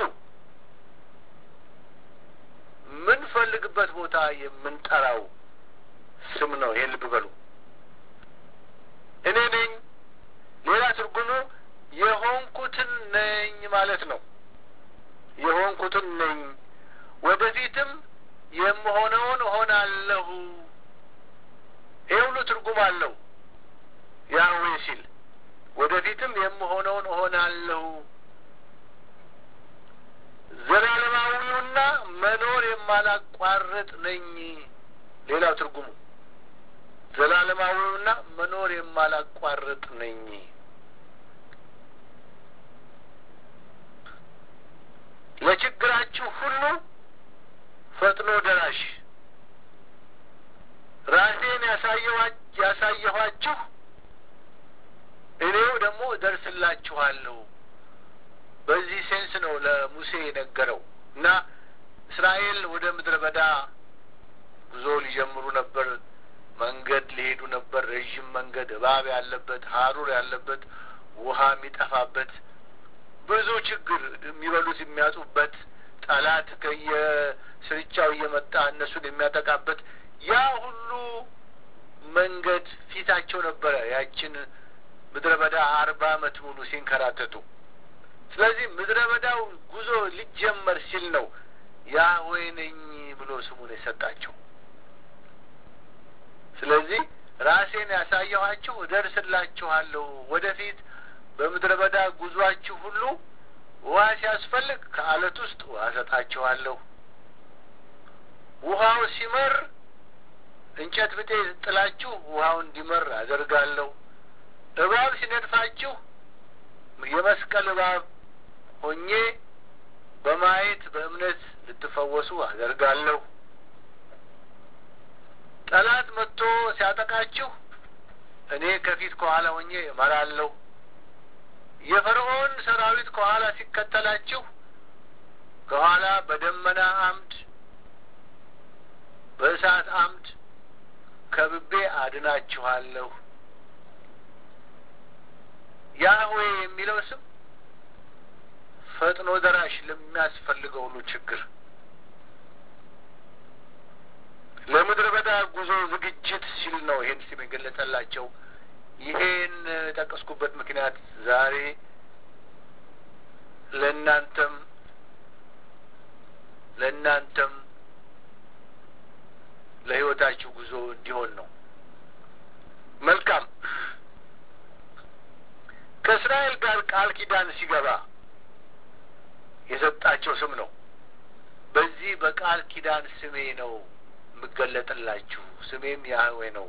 የምንፈልግበት ቦታ የምንጠራው ስም ነው። ይሄን ልብ በሉ። እኔ ነኝ። ሌላ ትርጉሙ የሆንኩትን ነኝ ማለት ነው። የሆንኩትን ነኝ፣ ወደፊትም የምሆነውን እሆናለሁ። ይሄ ሁሉ ትርጉም አለው። ያህዌ ሲል ወደፊትም የምሆነውን እሆናለሁ። ዘላለማዊውና መኖር የማላቋርጥ ነኝ። ሌላው ትርጉሙ ዘላለማዊውና መኖር የማላቋርጥ ነኝ። ለችግራችሁ ሁሉ ፈጥኖ ደራሽ ራሴን ያሳየኋችሁ እኔው ደግሞ እደርስላችኋለሁ። በዚህ ሴንስ ነው ለሙሴ የነገረው እና እስራኤል ወደ ምድረ በዳ ጉዞ ሊጀምሩ ነበር። መንገድ ሊሄዱ ነበር። ረዥም መንገድ፣ እባብ ያለበት፣ ሀሩር ያለበት፣ ውሃ የሚጠፋበት፣ ብዙ ችግር የሚበሉት የሚያጡበት፣ ጠላት ከየስርቻው እየመጣ እነሱን የሚያጠቃበት ያ ሁሉ መንገድ ፊታቸው ነበረ። ያችን ምድረ በዳ አርባ ዓመት ሙሉ ሲንከራተቱ ስለዚህ ምድረ በዳው ጉዞ ሊጀመር ሲል ነው ያህዌ ነኝ ብሎ ስሙን የሰጣቸው። ስለዚህ ራሴን ያሳየኋችሁ እደርስላችኋለሁ። ወደፊት በምድረ በዳ ጉዟችሁ ሁሉ ውሃ ሲያስፈልግ ከአለት ውስጥ ውሃ ሰጣችኋለሁ። ውሃው ሲመር እንጨት ብጤ ጥላችሁ ውሃው እንዲመር አደርጋለሁ። እባብ ሲነድፋችሁ የመስቀል እባብ ሆኜ በማየት በእምነት ልትፈወሱ አደርጋለሁ። ጠላት መጥቶ ሲያጠቃችሁ እኔ ከፊት ከኋላ ሆኜ እመራለሁ። የፈርዖን ሰራዊት ከኋላ ሲከተላችሁ ከኋላ በደመና አምድ፣ በእሳት አምድ ከብቤ አድናችኋለሁ። ያህዌ የሚለው ስም ፈጥኖ ደራሽ ለሚያስፈልገው ሁሉ ችግር ለምድረ በዳ ጉዞ ዝግጅት ሲል ነው ይሄን ስም የገለጸላቸው። ይሄን የጠቀስኩበት ምክንያት ዛሬ ለእናንተም ለእናንተም ለሕይወታችሁ ጉዞ እንዲሆን ነው። መልካም ከእስራኤል ጋር ቃል ኪዳን ሲገባ የሰጣቸው ስም ነው። በዚህ በቃል ኪዳን ስሜ ነው የምገለጥላችሁ፣ ስሜም ያህዌ ነው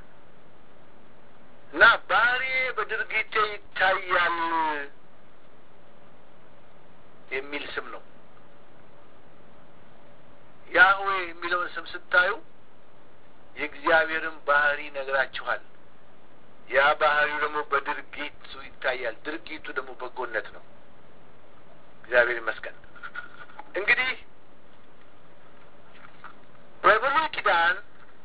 እና ባህሪዬ በድርጊቴ ይታያል የሚል ስም ነው። ያህዌ የሚለውን ስም ስታዩ የእግዚአብሔርን ባህሪ ነግራችኋል። ያ ባህሪው ደግሞ በድርጊቱ ይታያል። ድርጊቱ ደግሞ በጎነት ነው። እግዚአብሔር ይመስገን። እንግዲህ በብሉይ ኪዳን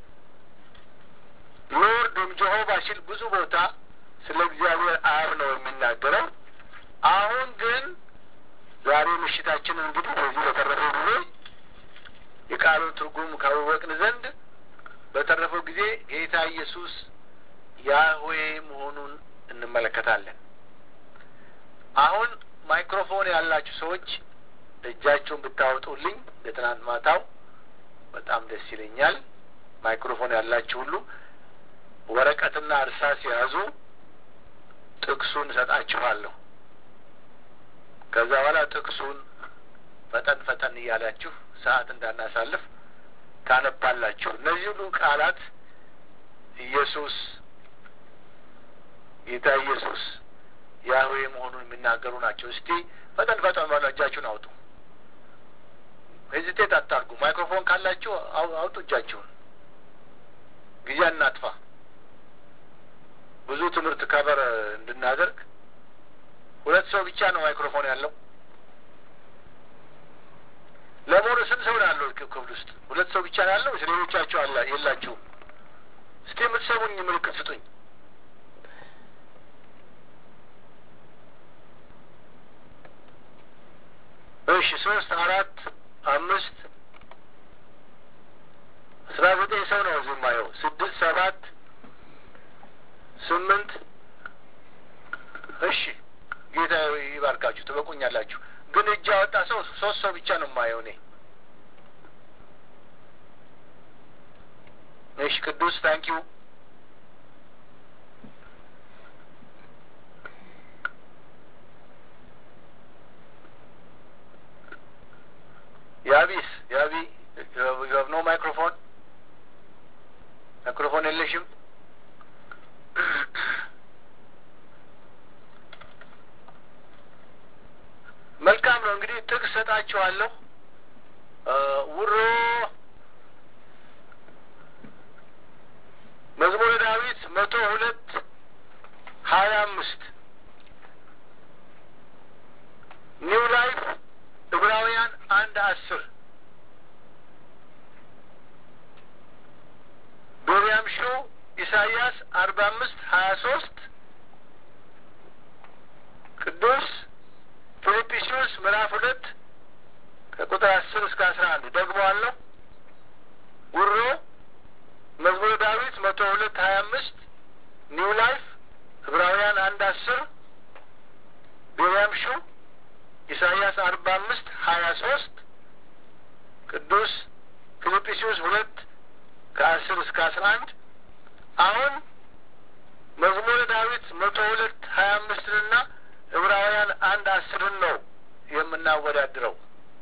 ሎርድ ወይም ጀሆቫ ሲል ብዙ ቦታ ስለ እግዚአብሔር አብ ነው የሚናገረው። አሁን ግን ዛሬ ምሽታችንን እንግዲህ በዚህ በተረፈው ጊዜ የቃሉን ትርጉም ካወቅን ዘንድ በተረፈው ጊዜ ጌታ ኢየሱስ ያህዌ መሆኑን እንመለከታለን። አሁን ማይክሮፎን ያላችሁ ሰዎች እጃቸውን ብታወጡልኝ ለትናንት ማታው በጣም ደስ ይለኛል። ማይክሮፎን ያላችሁ ሁሉ ወረቀትና እርሳስ የያዙ ጥቅሱን እሰጣችኋለሁ። ከዛ በኋላ ጥቅሱን ፈጠን ፈጠን እያላችሁ ሰዓት እንዳናሳልፍ ታነባላችሁ። እነዚህ ሁሉ ቃላት ኢየሱስ ጌታ ኢየሱስ ያህዌ መሆኑን የሚናገሩ ናቸው። እስቲ ፈጠን ፈጠን ባሉ እጃችሁን አውጡ። ሄዚቴት አታርጉ። ማይክሮፎን ካላችሁ አውጡ እጃችሁን። ጊዜ እናጥፋ። ብዙ ትምህርት ከበር እንድናደርግ ሁለት ሰው ብቻ ነው ማይክሮፎን ያለው። ለመሆኑ ስንት ሰው ነው ያለው ክፍል ውስጥ? ሁለት ሰው ብቻ ነው ያለው? ሌሎቻችሁ አላ የላችሁም? እስቲ የምትሰሙኝ ምልክት ስጡኝ። እሺ፣ ሶስት፣ አራት፣ አምስት፣ አስራ ዘጠኝ ሰው ነው እዚህ የማየው። ስድስት፣ ሰባት፣ ስምንት። እሺ፣ ጌታ ይባርካችሁ፣ ትበቁኛላችሁ። ግን እጅ ያወጣ ሰው ሶስት ሰው ብቻ ነው የማየው እኔ። እሺ፣ ቅዱስ ታንኪዩ ያቢስ ያቢ ዩ ኖ ማይክሮፎን ማይክሮፎን የለሽም። መልካም ነው እንግዲህ ጥቅስ ሰጣችኋለሁ። ውሮ መዝሙረ ዳዊት መቶ ሁለት ሀያ አምስት ኒው ላይፍ ዕብራውያን አንድ አስር ቢንያም ሾው ኢሳይያስ አርባ አምስት ሀያ ሶስት ቅዱስ ፊልጵስዩስ ምዕራፍ ሁለት ከቁጥር አስር እስከ አስራ አንድ ደግሞ አለው ውሮ መዝሙረ ዳዊት መቶ ሁለት ሀያ አምስት ኒው ላይፍ ዕብራውያን አንድ አስር ቢንያም ሾው ኢሳይያስ አርባ አምስት ሀያ ሶስት ቅዱስ ፊልጵስዩስ ሁለት ከአስር እስከ አስራ አንድ አሁን መዝሙረ ዳዊት መቶ ሁለት ሀያ አምስትንና ዕብራውያን አንድ አስርን ነው የምናወዳድረው።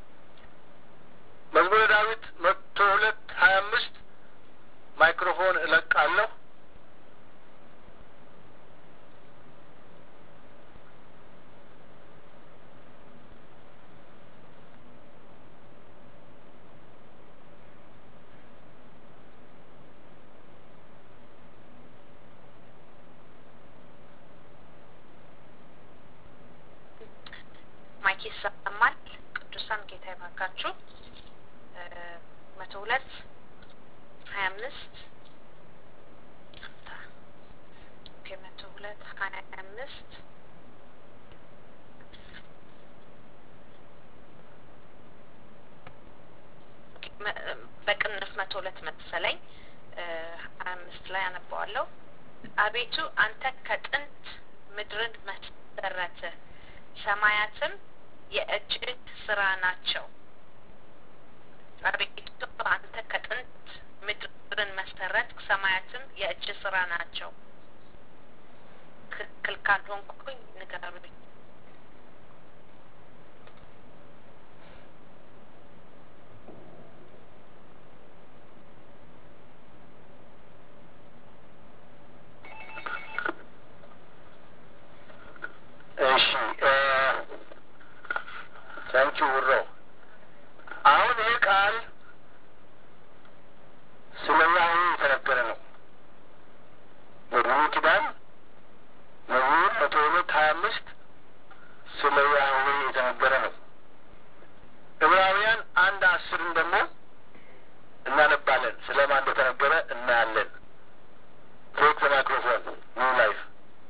መዝሙረ ዳዊት መቶ ሁለት ሀያ አምስት ማይክሮፎን እለቃለሁ። ማይክ ይሰማል። ቅዱሳን ጌታ ይባርካችሁ። መቶ ሁለት ሀያ አምስት መቶ ሁለት ሀያ አምስት በቅንፍ መቶ ሁለት መሰለኝ ሀያ አምስት ላይ አነባዋለሁ። አቤቱ አንተ ከጥንት ምድርን መሰረትህ ሰማያትም የእጅህ ስራ ናቸው። አቤቱ አንተ ከጥንት ምድርን መሰረት፣ ሰማያትም የእጅ ስራ ናቸው። ትክክል ካልሆንኩኝ ንገሩኝ። እሺ ታንኪ ውሮ አሁን ይህ ቃል ስለ ያህዌ የተነገረ ነው። በብሉይ ኪዳን መዝሙር መቶ ሁለት ሀያ አምስት ስለ ያህዌ የተነገረ ነው። ዕብራውያን አንድ አስርን ደግሞ እናነባለን። ስለ ማን እንደተነገረ እናያለን። ቴክ ዘ ማይክሮፎን ኒው ላይፍ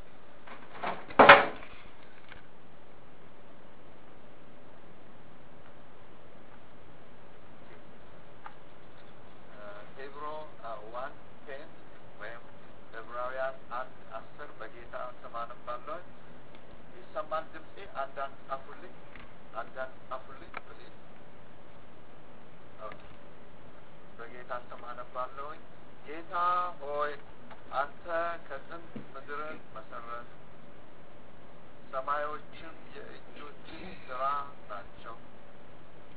ሄብሮ ዋን ቴን ወይም ዕብራውያን አንድ አስር በጌታ ስም አነባለሁ። ይሰማል ድምፄ? አንዳንድ ጻፉልኝ፣ አንዳንድ ጻፉልኝ ፕሊዝ። ኦኬ በጌታ ስም አነባለሁኝ። ጌታ ሆይ አንተ ከጥንት ምድርን መሰረት፣ ሰማዮችም የእጆች ስራ ናቸው።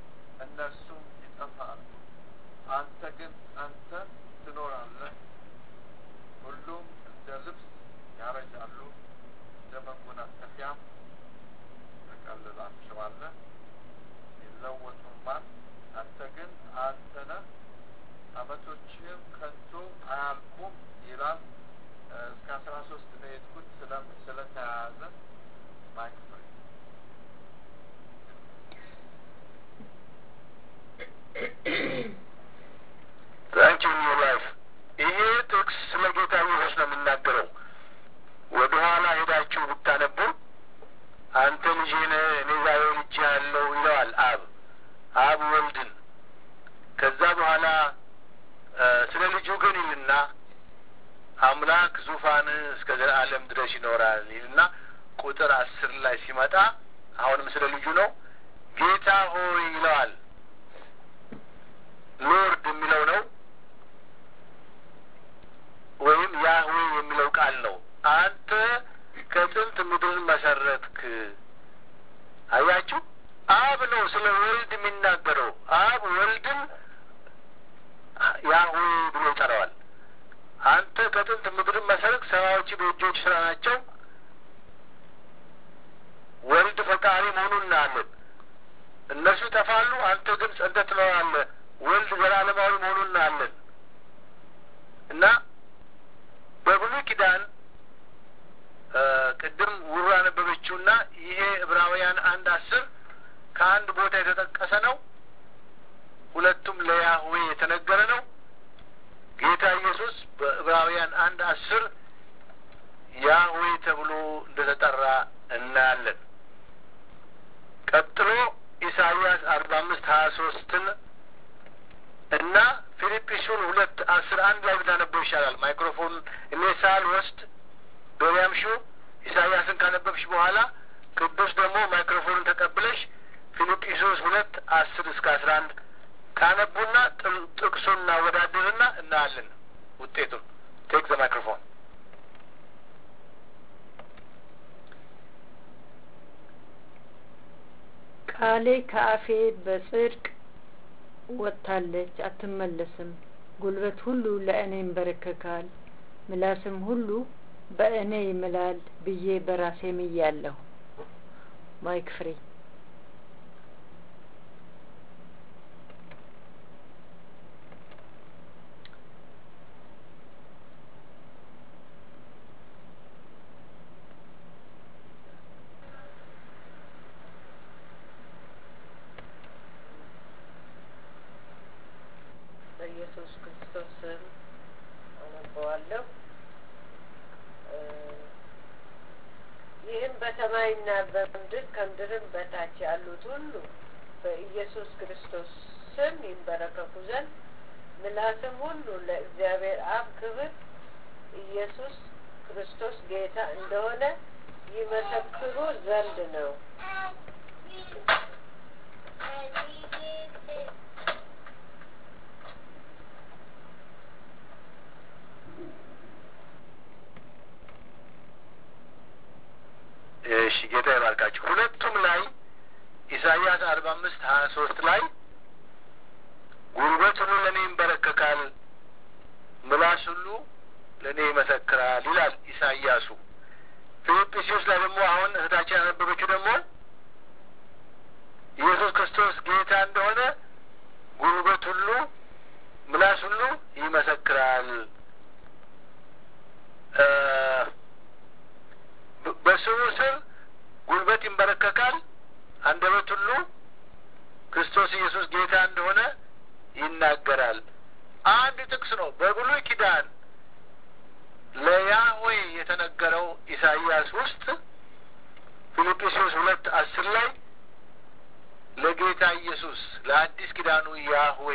አምላክ ዙፋንህ እስከ ዘላለም ድረስ ይኖራል ይልና ቁጥር አስር ላይ ሲመጣ አሁንም ስለ ልጁ ነው። ጌታ ሆይ ይለዋል። ሎርድ የሚለው ነው ወይም ያህዌ የሚለው ቃል ነው። አንተ ከጥንት ምድርን መሰረትክ። አያችሁ፣ አብ ነው ስለ ወልድ የሚናገረው። አብ ወልድን ያህዌ ብሎ ይጠራዋል። አንተ ከጥንት ምድርን መሰረት፣ ሰማዮች በእጆች ስራ ናቸው። ወልድ ፈጣሪ መሆኑን እናያለን። እነሱ ይጠፋሉ፣ አንተ ግን ጸንተህ ትኖራለህ። ወልድ ዘላለማዊ መሆኑን እናያለን እና በብሉይ ኪዳን ቅድም ውሩ ያነበበችውና ይሄ ዕብራውያን አንድ አስር ከአንድ ቦታ የተጠቀሰ ነው። ሁለቱም ለያህዌ የተነገረ ነው። ጌታ ኢየሱስ በዕብራውያን አንድ አስር ያህዌ ተብሎ እንደተጠራ እናያለን። ቀጥሎ ኢሳይያስ አርባ አምስት ሀያ ሶስትን እና ፊልጵስዩን ሁለት አስር አንድ ላይ ብታነበው ይሻላል። ማይክሮፎን እኔ ሳል ወስድ ዶሪያም ሹ ኢሳይያስን ካነበብሽ በኋላ ቅዱስ ደግሞ ማይክሮፎንን ተቀብለሽ ፊልጵስዩስ ሁለት አስር እስከ አስራ አንድ ካነቡና ጥቅሱን እናወዳድርና እናያለን ውጤቱን። ቴክ ዘ ማይክሮፎን ቃሌ ከአፌ በጽድቅ ወጥታለች አትመለስም። ጉልበት ሁሉ ለእኔ ይንበረከካል፣ ምላስም ሁሉ በእኔ ይምላል ብዬ በራሴ ምያለሁ። ማይክ ፍሪ በኢየሱስ ክርስቶስ ስም አነበዋለሁ። ይህም በሰማይና በምድር ከምድርም በታች ያሉት ሁሉ በኢየሱስ ክርስቶስ ስም ይንበረከኩ ዘንድ ምላስም ሁሉ ለእግዚአብሔር አብ ክብር ኢየሱስ ክርስቶስ ጌታ እንደሆነ ይመሰክሩ ዘንድ ነው። እሺ ጌታ ይባርካችሁ። ሁለቱም ላይ ኢሳይያስ አርባ አምስት ሀያ ሶስት ላይ ጉልበት ሁሉ ለእኔ ይንበረከካል፣ ምላስ ሁሉ ለእኔ ይመሰክራል ይላል ኢሳይያሱ። ፊልጵስዩስ ላይ ደግሞ አሁን እህታችን ያነበበችው ደግሞ ኢየሱስ ክርስቶስ ጌታ እንደሆነ ጉልበት ሁሉ ምላስ ሁሉ ይመሰክራል። በስሙ ስር ጉልበት ይንበረከካል፣ አንደበት ሁሉ ክርስቶስ ኢየሱስ ጌታ እንደሆነ ይናገራል። አንድ ጥቅስ ነው በብሉይ ኪዳን ለያህዌ የተነገረው ኢሳይያስ ውስጥ ፊልጵስዩስ ሁለት አስር ላይ ለጌታ ኢየሱስ ለአዲስ ኪዳኑ ያህዌ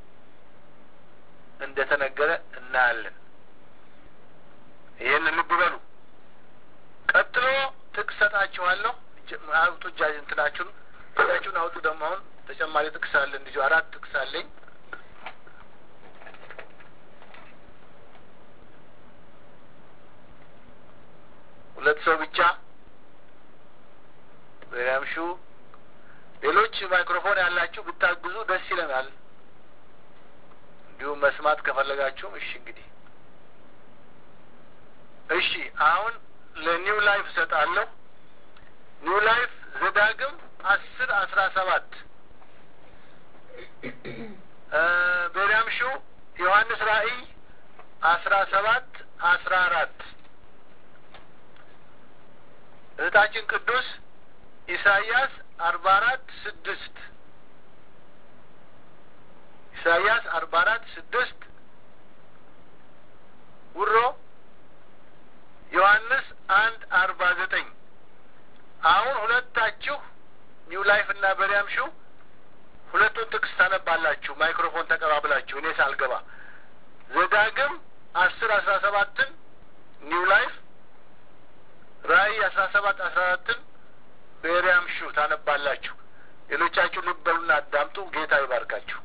እንደ ተነገረ እናያለን። ይህን ልብ በሉ። ቀጥሎ ጥቅስ ሰጣችኋለሁ። አውጡ እጃ እንትናችሁን እጃችሁን አውጡ። ደግሞ አሁን ተጨማሪ ጥቅስ አለ። እንዲሁ አራት ጥቅስ አለኝ። ሁለት ሰው ብቻ በያምሹ ሌሎች ማይክሮፎን ያላችሁ ብታግዙ ደስ ይለናል። እንዲሁም መስማት ከፈለጋችሁም እሺ። እንግዲህ እሺ፣ አሁን ለኒው ላይፍ እሰጣለሁ። ኒው ላይፍ ዘዳግም አስር አስራ ሰባት ቤሪያም ሹ ዮሐንስ ራእይ አስራ ሰባት አስራ አራት እህታችን ቅዱስ ኢሳይያስ አርባ አራት ስድስት ኢሳይያስ አርባ አራት ስድስት ውሮ ዮሐንስ አንድ አርባ ዘጠኝ አሁን ሁለታችሁ ኒው ላይፍ እና በሪያም ሹ ሁለቱን ጥቅስ ታነባላችሁ ማይክሮፎን ተቀባብላችሁ እኔ ሳልገባ ዘዳግም አስር አስራ ሰባትን ኒው ላይፍ ራእይ አስራ ሰባት አስራ አራትን በኤሪያም ሹ ታነባላችሁ። ሌሎቻችሁ ልብ በሉና አዳምጡ። ጌታ ይባርካችሁ።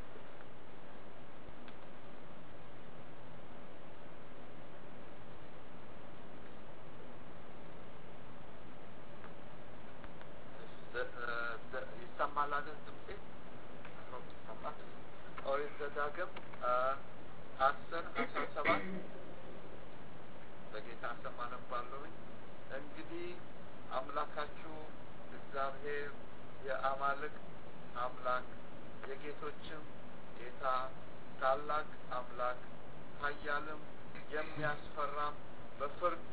ይሰማል አይደል? ድምጼ ይሰማል። ኦሪት ዘዳግም አስር አስራ ሰባት በጌታ ስም አነባለሁኝ። እንግዲህ አምላካችሁ እግዚአብሔር የአማልክት አምላክ የጌቶችም ጌታ ታላቅ አምላክ ኃያልም የሚያስፈራም በፍርድ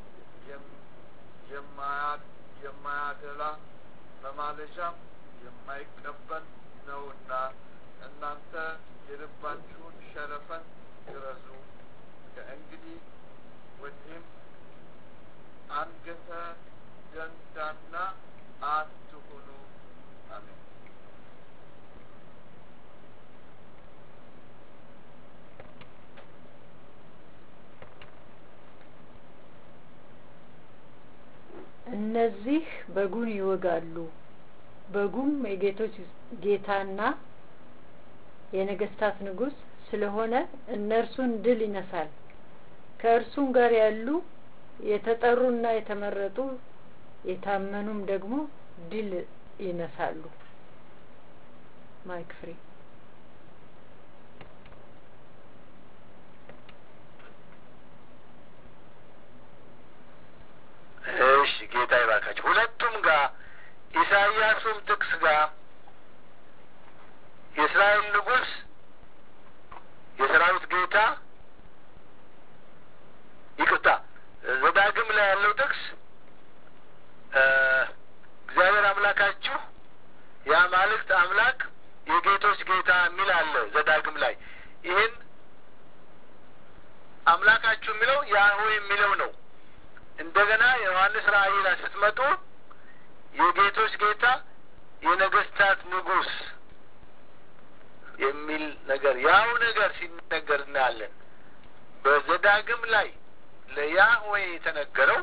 የማያደላ መማለጃም የማይቀበል ነውና እናንተ የልባችሁን ሸረፈን ግረዙ። ከእንግዲህ ወዲህም አንገተ ደንዳና አትሁኑ። አሜን። እነዚህ በጉን ይወጋሉ። በጉም የጌቶች ጌታና የነገስታት ንጉሥ ስለሆነ እነርሱን ድል ይነሳል። ከእርሱም ጋር ያሉ የተጠሩና የተመረጡ የታመኑም ደግሞ ድል ይነሳሉ። ማይክ ፍሪ እሺ፣ ጌታ ይባርካቸው። ሁለቱም ጋር ኢሳይያሱም ጥቅስ ጋር የእስራኤል ንጉሥ የሰራዊት ጌታ ይቅርታ፣ ዘዳግም ላይ ያለው ጥቅስ እግዚአብሔር አምላካችሁ የአማልክት አምላክ የጌቶች ጌታ የሚል አለ ዘዳግም ላይ። ይህን አምላካችሁ የሚለው ያህዌ የሚለው ነው። እንደገና የዮሐንስ ራእይ ላይ ስትመጡ የጌቶች ጌታ የነገስታት ንጉሥ የሚል ነገር ያው ነገር ሲነገር እናያለን። በዘዳግም ላይ ለያህዌ የተነገረው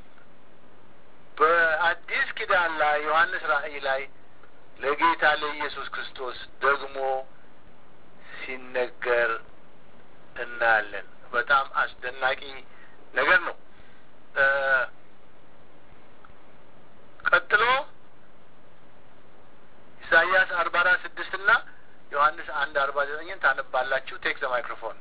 በአዲስ ኪዳን ላይ ዮሐንስ ራእይ ላይ ለጌታ ለኢየሱስ ክርስቶስ ደግሞ ሲነገር እናያለን። በጣም አስደናቂ ነገር ነው። ቀጥሎ ኢሳይያስ አርባ አራት ስድስት እና ዮሐንስ አንድ አርባ ዘጠኝን ታነባላችሁ። ቴክ ዘ ማይክሮፎን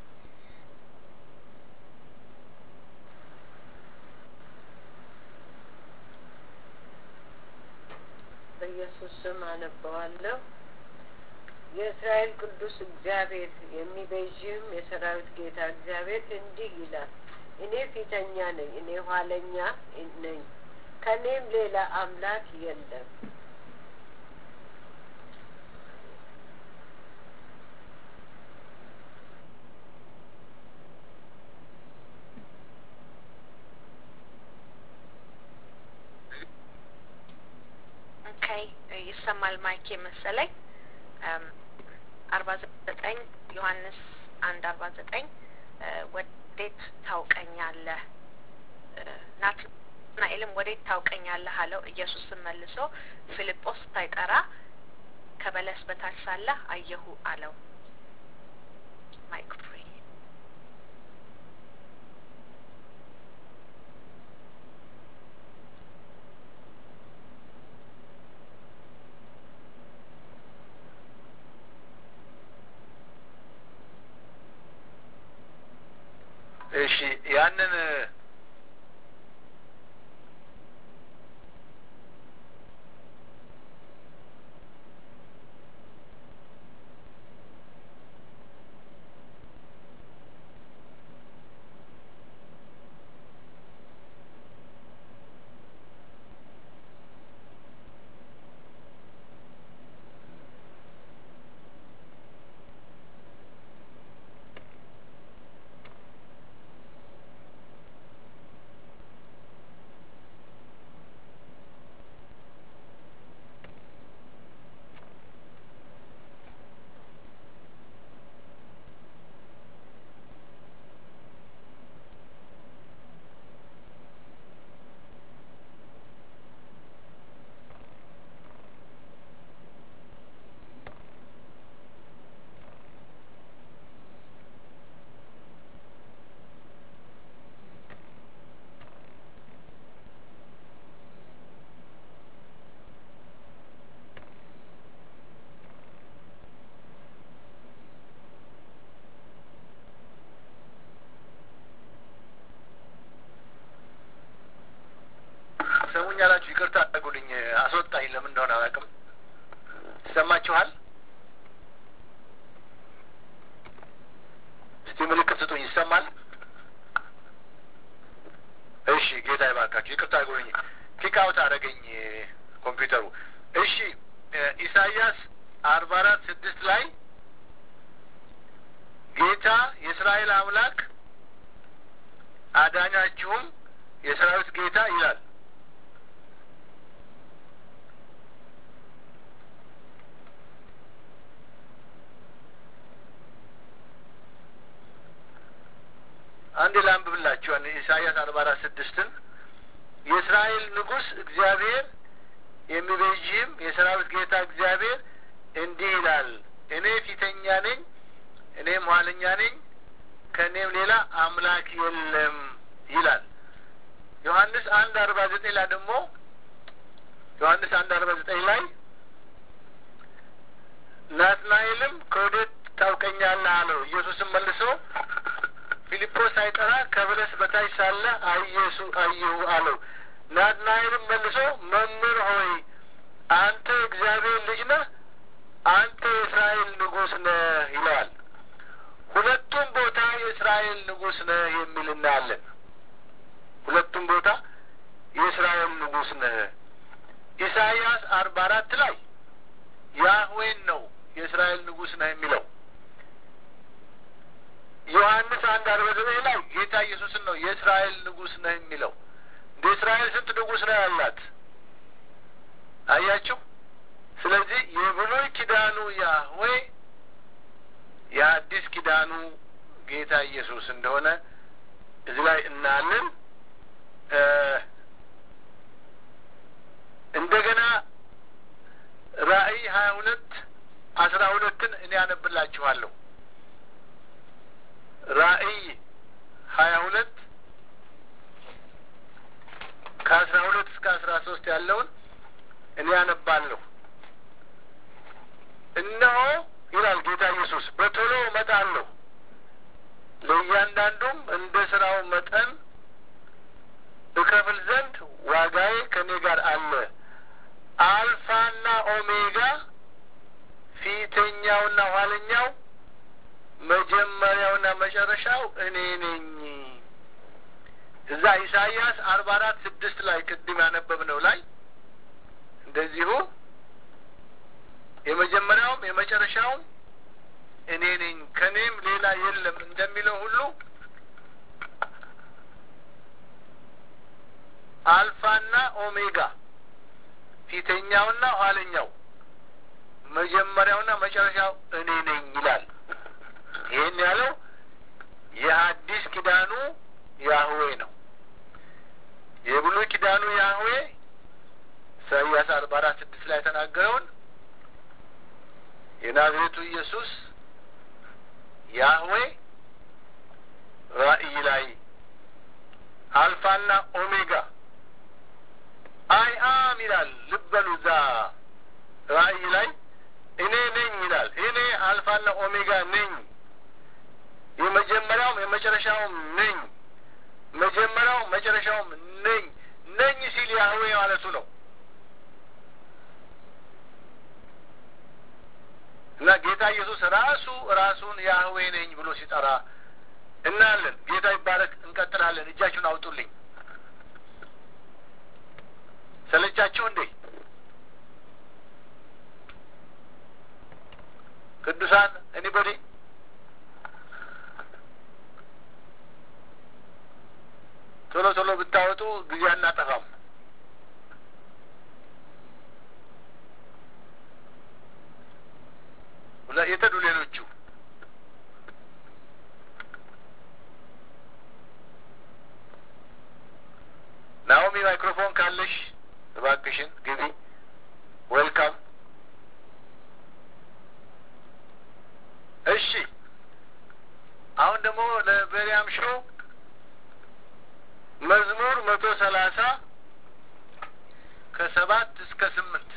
በኢየሱስ ስም አነበዋለሁ። የእስራኤል ቅዱስ እግዚአብሔር የሚቤዥህም የሰራዊት ጌታ እግዚአብሔር እንዲህ ይላል፣ እኔ ፊተኛ ነኝ፣ እኔ ኋለኛ ነኝ፣ ከእኔም ሌላ አምላክ የለም። ኦኬ ይሰማል ማይክ መሰለኝ። አርባ ዘጠኝ ዮሐንስ አንድ አርባ ዘጠኝ ወዴት ታውቀኛለህ? ናትናኤልም ወዴት ታውቀኛለህ አለው። ኢየሱስም መልሶ ፊልጶስ ሳይጠራ ከበለስ በታች ሳለህ አየሁ አለው። ማይክ ፍሪ እሺ ያንን ትሰሙኛላችሁ? ይቅርታ አድርጉልኝ። አስወጣኝ። ለምን እንደሆነ አላውቅም። ይሰማችኋል? እስቲ ምልክት ስጡኝ። ይሰማል? እሺ፣ ጌታ ይባርካችሁ። ይቅርታ አድርጉልኝ። ኪክአውት አደረገኝ ኮምፒውተሩ። እሺ፣ ኢሳይያስ አርባ አራት ስድስት ላይ ጌታ የእስራኤል አምላክ አዳኛችሁም የሰራዊት ጌታ ይላል። አንድ ላንብብላችሁ ኢሳይያስ አርባ አራት ስድስትን የእስራኤል ንጉሥ እግዚአብሔር የሚቤዥህም የሰራዊት ጌታ እግዚአብሔር እንዲህ ይላል፣ እኔ ፊተኛ ነኝ፣ እኔም ኋለኛ ነኝ፣ ከእኔም ሌላ አምላክ የለም ይላል። ዮሐንስ አንድ አርባ ዘጠኝ ላይ ደግሞ ዮሐንስ አንድ አርባ ዘጠኝ ላይ ናትናኤልም ከወዴት ታውቀኛለህ አለው። ኢየሱስም መልሶ ፊልጶስ ሳይጠራ ከበለስ በታች ሳለ አየሱ አየሁ አለው። ናትናኤልም መልሶ መምህር ሆይ አንተ እግዚአብሔር ልጅ ነህ፣ አንተ የእስራኤል ንጉሥ ነህ ይለዋል። ሁለቱም ቦታ የእስራኤል ንጉሥ ነህ የሚል እናያለን። ሁለቱም ቦታ የእስራኤል ንጉሥ ነህ። ኢሳይያስ አርባ አራት ላይ ያህዌን ነው የእስራኤል ንጉሥ ነህ የሚለው። ዮሐንስ አንድ አርባ ዘጠኝ ላይ ጌታ ኢየሱስን ነው የእስራኤል ንጉሥ ነህ የሚለው። እንደ እስራኤል ስንት ንጉሥ ነው ያላት? አያችሁ። ስለዚህ የብሉይ ኪዳኑ ያህዌ የአዲስ ኪዳኑ ጌታ ኢየሱስ እንደሆነ እዚህ ላይ እናያለን። እንደገና ራእይ ሀያ ሁለት አስራ ሁለትን እኔ ያነብላችኋለሁ። ራእይ ሀያ ሁለት ከአስራ ሁለት እስከ አስራ ሶስት ያለውን እኔ ያነባለሁ። እነሆ ይላል ጌታ ኢየሱስ በቶሎ እመጣለሁ፣ ለእያንዳንዱም እንደ ስራው መጠን እከፍል ዘንድ ዋጋዬ ከእኔ ጋር አለ። አልፋና ኦሜጋ ፊተኛውና ኋለኛው መጀመሪያውና መጨረሻው እኔ ነኝ። እዛ ኢሳይያስ አርባ አራት ስድስት ላይ ቅድም ያነበብነው ላይ እንደዚሁ የመጀመሪያውም የመጨረሻውም እኔ ነኝ ከእኔም ሌላ የለም እንደሚለው ሁሉ አልፋና ኦሜጋ ፊተኛውና ኋለኛው መጀመሪያውና መጨረሻው እኔ ነኝ ይላል። ይህን ያለው የአዲስ ኪዳኑ ያህዌ ነው። የብሉይ ኪዳኑ ያህዌ ኢሳይያስ አርባ አራት ስድስት ላይ የተናገረውን የናዝሬቱ ኢየሱስ ያህዌ ራእይ ላይ አልፋና ኦሜጋ አይ አም ይላል። ልበሉ እዛ ራእይ ላይ እኔ ነኝ ይላል። እኔ አልፋና ኦሜጋ ነኝ፣ የመጀመሪያውም የመጨረሻውም ነኝ፣ መጀመሪያውም መጨረሻውም ነኝ። ነኝ ሲል ያህዌ ማለቱ ነው እና ጌታ ኢየሱስ ራሱ ራሱን ያህዌ ነኝ ብሎ ሲጠራ እናያለን። ጌታ ይባረክ። እንቀጥላለን። እጃችሁን አውጡልኝ። ሰለቻችሁ እንዴ? ቅዱሳን ኤኒቦዲ ቶሎ ቶሎ ብታወጡ ጊዜ አናጠፋም። የተዱ ሌሎቹ ናኦሚ ማይክሮፎን ካለሽ እባክሽን ግቢ። ዌልካም። እሺ፣ አሁን ደግሞ ለበሪያም ሾው መዝሙር መቶ ሰላሳ ከሰባት እስከ ስምንት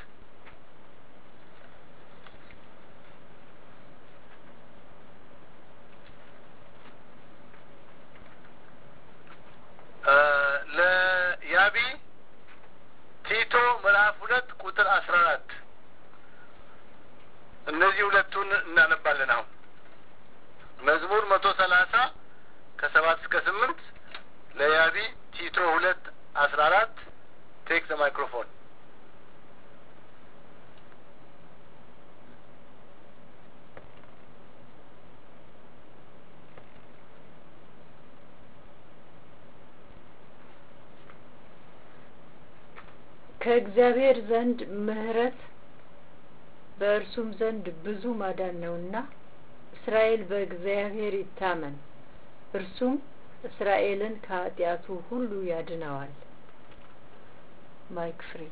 ለያቢ ሁለቱን እናነባለን። አሁን መዝሙር መቶ ሰላሳ ከሰባት እስከ ስምንት ለያቢ ቲቶ ሁለት አስራ አራት ቴክ ዘ ማይክሮፎን ከእግዚአብሔር ዘንድ ምሕረት በእርሱም ዘንድ ብዙ ማዳን ነውና እስራኤል በእግዚአብሔር ይታመን፣ እርሱም እስራኤልን ከኃጢአቱ ሁሉ ያድነዋል። ማይክ ፍሪ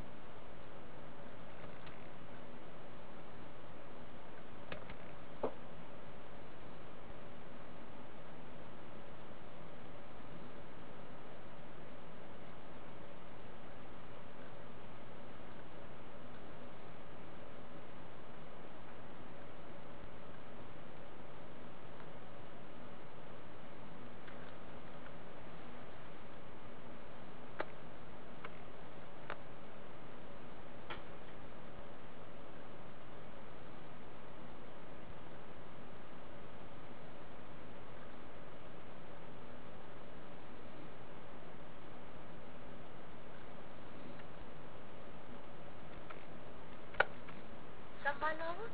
ሰማነው አሁን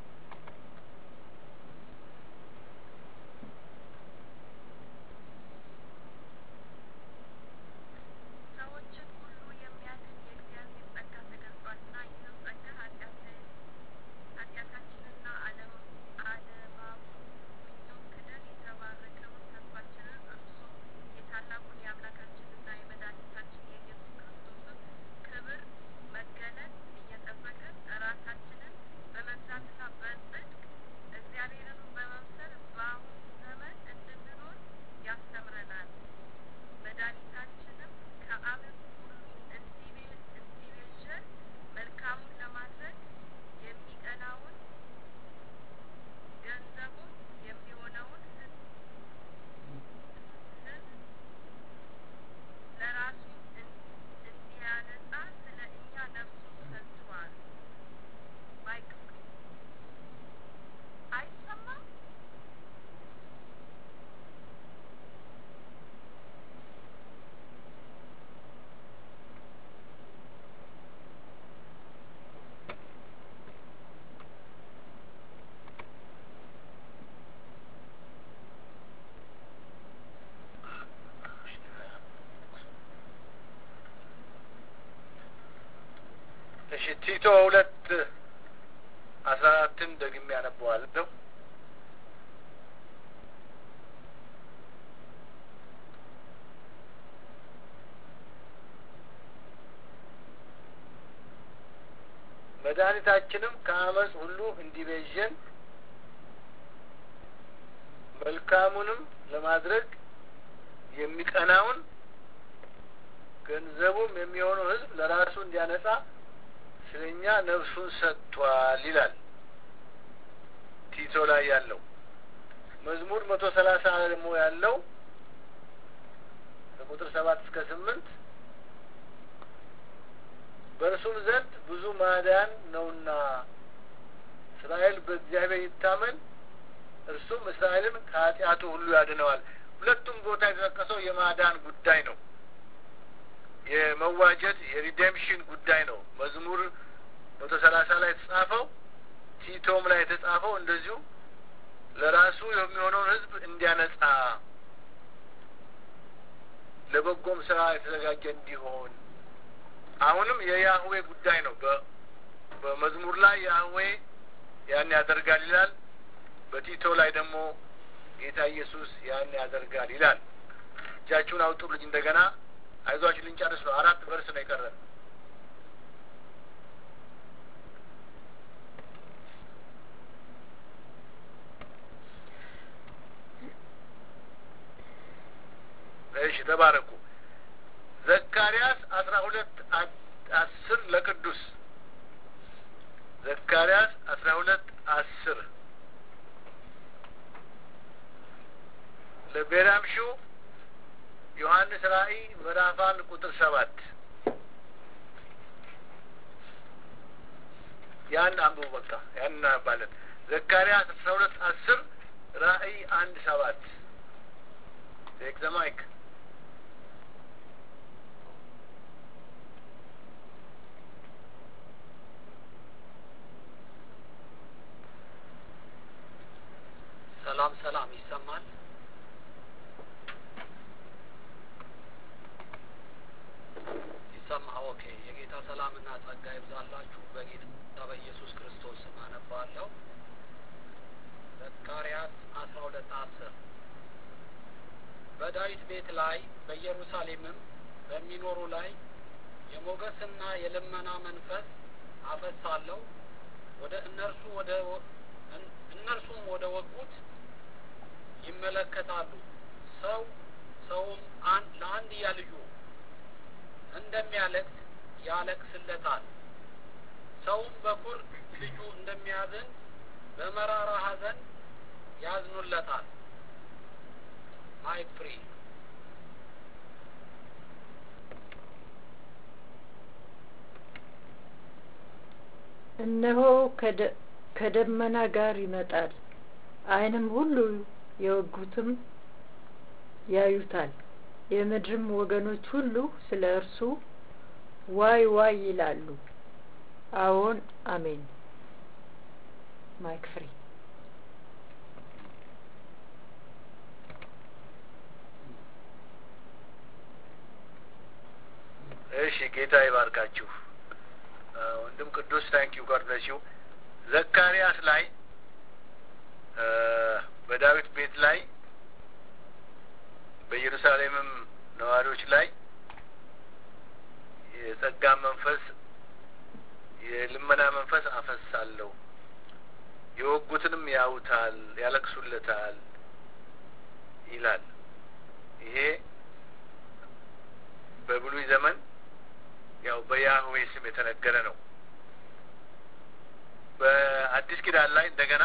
ሰዎችን ሁሉ የሚያድን የእግዚአብሔር ጸጋ ተገልጿልና ይህም ጸጋ ኃጢአትን ኃጢአታችንና ዓለም ዓለማዊ ምኞት ክደን የተባረከውን ተስፋችንን እርሱም የታላቁን የአምላካችንና የመድኃኒታችን የኢየሱስ ክርስቶስን ክብር መገለጥ እየጠበቅን ራሳችንን በመግዛትና በጽድቅ እግዚአብሔርን በመምሰል በአሁኑ ዘመን እንድንኖር ያስተምረናል። መድኃኒታችንም ከዓለም ሁሉ እንዲቤ- እንዲቤዠን መልካሙን ለማድረግ የሚቀናውን ገንዘቡም የሚሆነውን ሕዝብ ሕዝብ ለራሱ እን- እንዲያነጻ ስለ እኛ ነፍሱን ሰጥቷል። ማይክ ፍሪ አይሰማም? እሺ ቲቶ ሁለት አስራ አራትን ደግሜ ያነበዋለሁ። መድኃኒታችንም ከአመፅ ሁሉ እንዲቤዠን መልካሙንም ለማድረግ የሚቀናውን ገንዘቡም የሚሆነው ሕዝብ ለራሱ እንዲያነጻ ስለኛ ነፍሱን ሰጥቷል ይላል ቲቶ ላይ ያለው መዝሙር መቶ ሰላሳ ደግሞ ያለው ከቁጥር ሰባት እስከ ስምንት በእርሱም ዘንድ ብዙ ማዳን ነውና እስራኤል በእግዚአብሔር ይታመን እርሱም እስራኤልን ከኃጢአቱ ሁሉ ያድነዋል። ሁለቱም ቦታ የተጠቀሰው የማዳን ጉዳይ ነው። የመዋጀት የሪዴምሽን ጉዳይ ነው። መዝሙር መቶ ሰላሳ ላይ የተጻፈው ቲቶም ላይ የተጻፈው እንደዚሁ ለራሱ የሚሆነውን ሕዝብ እንዲያነጻ ለበጎም ስራ የተዘጋጀ እንዲሆን አሁንም የያህዌ ጉዳይ ነው። በመዝሙር ላይ ያህዌ ያን ያደርጋል ይላል። በቲቶ ላይ ደግሞ ጌታ ኢየሱስ ያን ያደርጋል ይላል። እጃችሁን አውጡልኝ እንደገና አይዟችሁ ልንጨርስ ነው። አራት ቨርስ ነው የቀረን። እሺ ተባረኩ። ዘካርያስ አስራ ሁለት አስር ለቅዱስ ዘካርያስ አስራ ሁለት አስር ለቤራምሹ ዮሐንስ ራእይ ምዕራፍ አንድ ቁጥር ሰባት ያን አንብቡ። በቃ ያን እናነባለን። ዘካርያስ አስራ ሁለት አስር ራእይ አንድ ሰባት ቴክ ዘ ማይክ ሰላም ሰላም ይሰማል። ይሰማ ኦኬ። የጌታ ሰላምና ጸጋ ይብዛላችሁ። በጌታ በኢየሱስ ክርስቶስ ስም አነባለሁ። ዘካርያስ አስራ ሁለት አስር በዳዊት ቤት ላይ በኢየሩሳሌምም በሚኖሩ ላይ የሞገስና የልመና መንፈስ አፈሳለሁ ወደ እነርሱ ወደ እነርሱም ወደ ወጉት ይመለከታሉ። ሰው ሰውም ለአንድያ ልጁ እንደሚያለቅስ ያለቅስለታል። ሰውም በኩር ልጁ እንደሚያዝን በመራራ ሐዘን ያዝኑለታል። ማይክ ፍሪ እነሆ ከደመና ጋር ይመጣል፣ ዓይንም ሁሉ የወጉትም ያዩታል። የምድርም ወገኖች ሁሉ ስለ እርሱ ዋይ ዋይ ይላሉ። አዎን አሜን። ማይክ ፍሪ እሺ፣ ጌታ ይባርካችሁ። ወንድም ቅዱስ ታንኪዩ ጋር ብለሽው ዘካርያስ ላይ በዳዊት ቤት ላይ በኢየሩሳሌምም ነዋሪዎች ላይ የጸጋ መንፈስ የልመና መንፈስ አፈሳለሁ፣ የወጉትንም ያዩታል፣ ያለቅሱለታል ይላል። ይሄ በብሉይ ዘመን ያው በያህዌ ስም የተነገረ ነው። በአዲስ ኪዳን ላይ እንደገና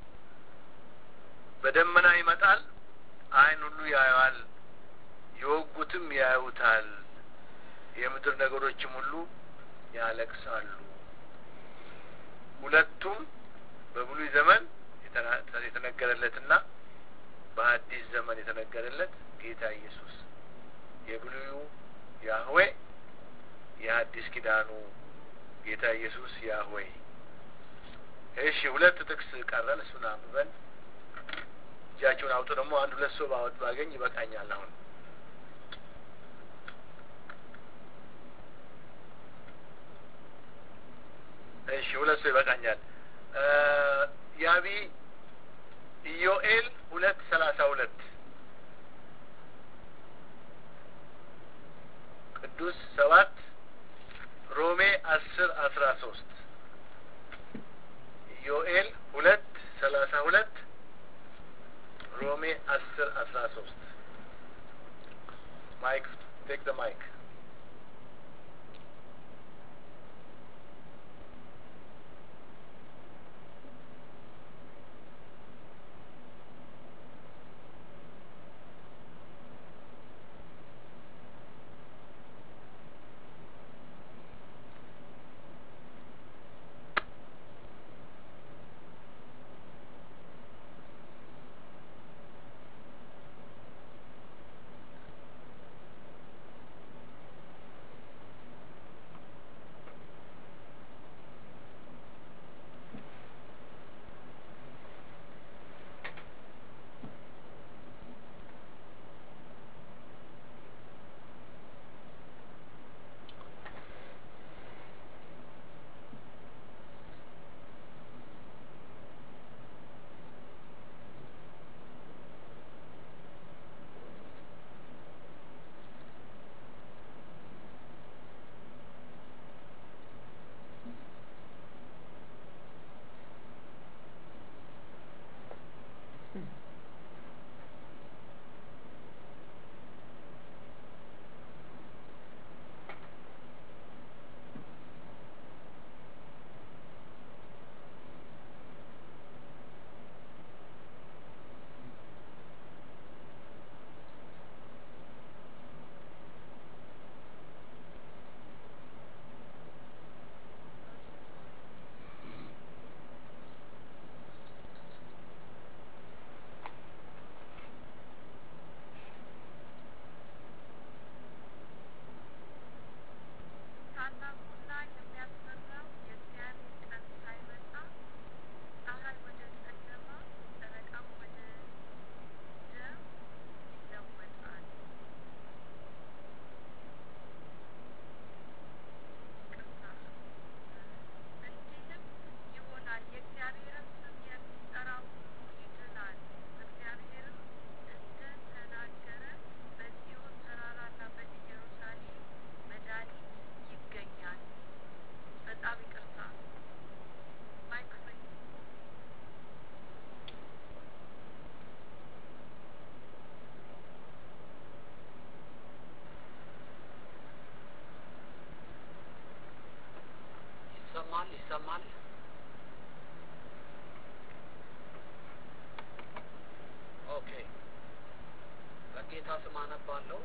በደመና ይመጣል፣ ዓይን ሁሉ ያየዋል፣ የወጉትም ያዩታል፣ የምድር ነገሮችም ሁሉ ያለቅሳሉ። ሁለቱም በብሉይ ዘመን የተነገረለትና በአዲስ ዘመን የተነገረለት ጌታ ኢየሱስ የብሉዩ ያህዌ የአዲስ ኪዳኑ ጌታ ኢየሱስ ያህዌ። እሺ ሁለት ጥቅስ ቀረን፣ እሱን አንብበን እጃቸውን አውጡ። ደግሞ አንድ ሁለት ሰው ባወጥ ባገኝ ይበቃኛል። አሁን እሺ ሁለት ሰው ይበቃኛል። ያቢ ኢዮኤል ሁለት ሰላሳ ሁለት ቅዱስ ሰባት ሮሜ አስር አስራ ሶስት ኢዮኤል ሁለት ሰላሳ ሁለት ሮሜ አስር አስራ ሶስት ማይክ ቴክ ደ ማይክ ይሰማል ይሰማል። ኦኬ በጌታ ስም አነባለሁ።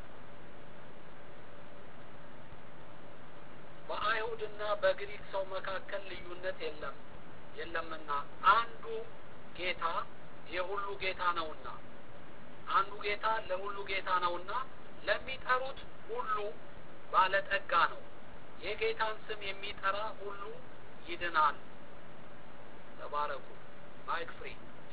በአይሁድና በግሪክ ሰው መካከል ልዩነት የለም የለምና አንዱ ጌታ የሁሉ ጌታ ነውና አንዱ ጌታ ለሁሉ ጌታ ነውና ለሚጠሩት ሁሉ ባለጠጋ ነው። የጌታን ስም የሚጠራ ሁሉ ይድናል። ተባረኩ። ማይክ ፍሪ